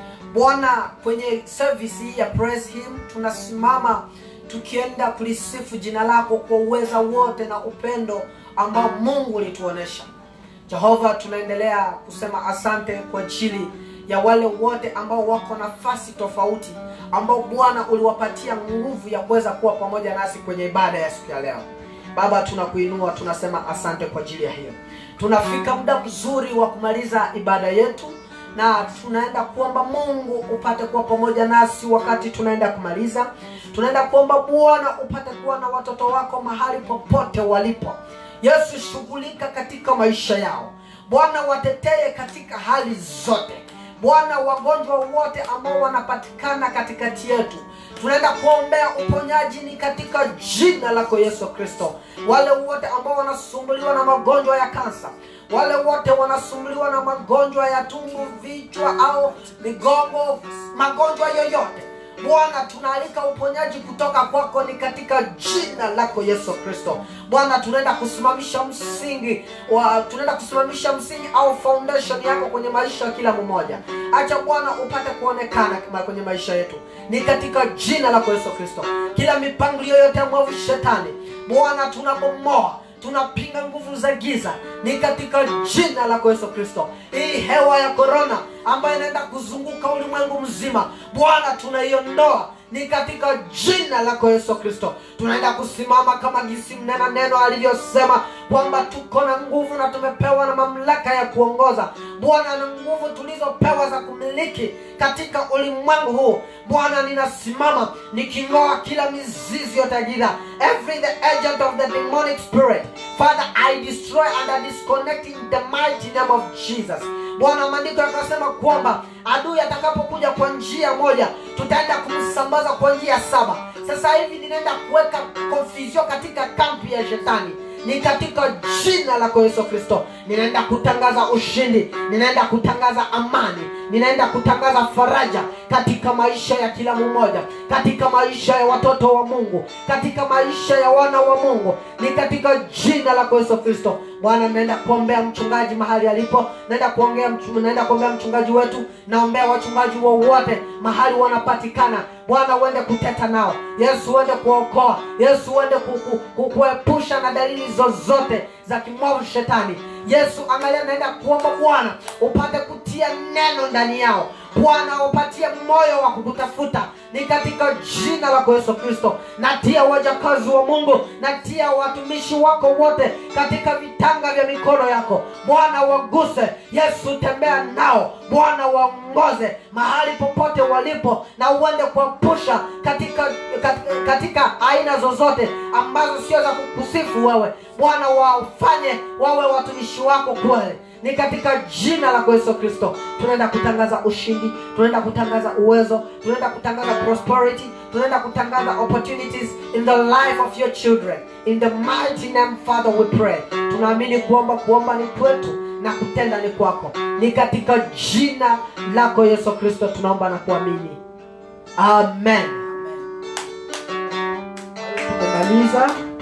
bwana kwenye service hii ya praise him tunasimama tukienda kulisifu jina lako kwa uweza wote na upendo ambao mungu ulituonesha jehova tunaendelea kusema asante kwa ajili ya wale wote ambao wako nafasi tofauti ambao bwana uliwapatia nguvu ya kuweza kuwa pamoja nasi kwenye ibada ya siku ya leo baba tunakuinua tunasema asante kwa ajili ya hiyo tunafika muda mzuri wa kumaliza ibada yetu na tunaenda kuomba mungu upate kuwa pamoja nasi wakati tunaenda kumaliza tunaenda kuomba bwana upate kuwa na watoto wako mahali popote walipo yesu shughulika katika maisha yao bwana watetee katika hali zote bwana wagonjwa wote ambao wanapatikana katikati yetu tunaenda kuombea uponyaji ni katika jina lako yesu kristo wale wote ambao wanasumbuliwa na magonjwa ya kansa wale wote wanasumbuliwa na magonjwa ya tumbo vichwa au migongo magonjwa yoyote bwana tunaalika uponyaji kutoka kwako ni katika jina lako yesu kristo bwana tunaenda kusimamisha msingi wa tunaenda kusimamisha msingi au foundation yako kwenye maisha ya kila mmoja acha bwana upate kuonekana kama kwenye maisha yetu ni katika jina lako yesu kristo kila mipangilio yote ya mwovu shetani bwana tunabomoa tunapinga nguvu za giza ni katika jina lako yesu kristo hii hewa ya korona ambayo inaenda kuzunguka ulimwengu mzima bwana tunaiondoa ni katika jina lako yesu kristo tunaenda kusimama kama gisi mnena neno alivyosema kwamba tuko na nguvu na tumepewa na mamlaka ya kuongoza bwana na nguvu tulizopewa za kumiliki katika ulimwengu huu bwana ninasimama niking'oa kila mizizi yote ya giza every the agent of the demonic spirit father i destroy and i disconnect in the mighty name of jesus bwana maandiko yakasema kwamba adui atakapokuja kwa njia moja tutaenda kumsambaza kwa njia saba sasa hivi ninaenda kuweka confusion katika kampi ya shetani ni katika jina lako yesu kristo ninaenda kutangaza ushindi ninaenda kutangaza amani ninaenda kutangaza faraja katika maisha ya kila mmoja katika maisha ya watoto wa mungu katika maisha ya wana wa mungu ni katika jina lako yesu kristo bwana naenda kuombea mchungaji mahali alipo naenda kuongea mchu- naenda kuombea mchungaji wetu naombea wachungaji wowote mahali wanapatikana bwana uende kuteta nao yesu uende kuokoa yesu uende ku- ku- ku- kuepusha na dalili zozote za kimwovu shetani yesu angalia naenda kuomba bwana upate kutia neno ndani yao bwana upatie moyo wa kukutafuta ni katika jina lako yesu kristo natia wajakazi wa mungu natia watumishi wako wote katika vitanga vya mikono yako bwana waguse yesu tembea nao bwana waongoze mahali popote walipo na uende kuwapusha katika, katika, katika aina zozote ambazo sio za kukusifu wewe bwana wafanye wawe watumishi wako kweli ni katika jina lako yesu kristo tunaenda kutangaza ushindi tunaenda kutangaza uwezo tunaenda kutangaza prosperity tunaenda kutangaza opportunities in the life of your children in the mighty name father we pray tunaamini kuomba kuomba ni kwetu na kutenda ni kwako ni katika jina lako yesu kristo tunaomba na kuamini amen tumemaliza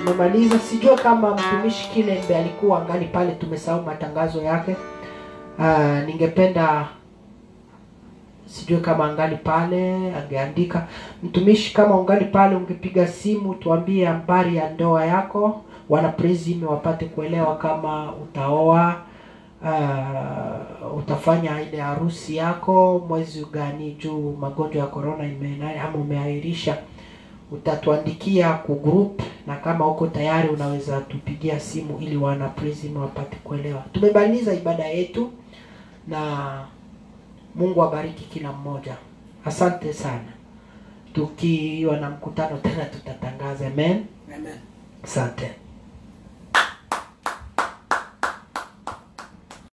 tumemaliza sijue kama mtumishi kilembe alikuwa angali pale tumesahau matangazo yake uh, ningependa sijue kama angali pale angeandika mtumishi kama ungali pale ungepiga simu tuambie habari ya ndoa yako wana prism wapate kuelewa kama utaoa uh, utafanya ile harusi yako mwezi gani juu magonjwa ya corona ime ama umeahirisha utatuandikia ku group na kama uko tayari unaweza tupigia simu ili wana prism wapate kuelewa tumemaliza ibada yetu na mungu abariki kila mmoja asante sana tukiwa na mkutano tena tutatangaza amen Amen. asante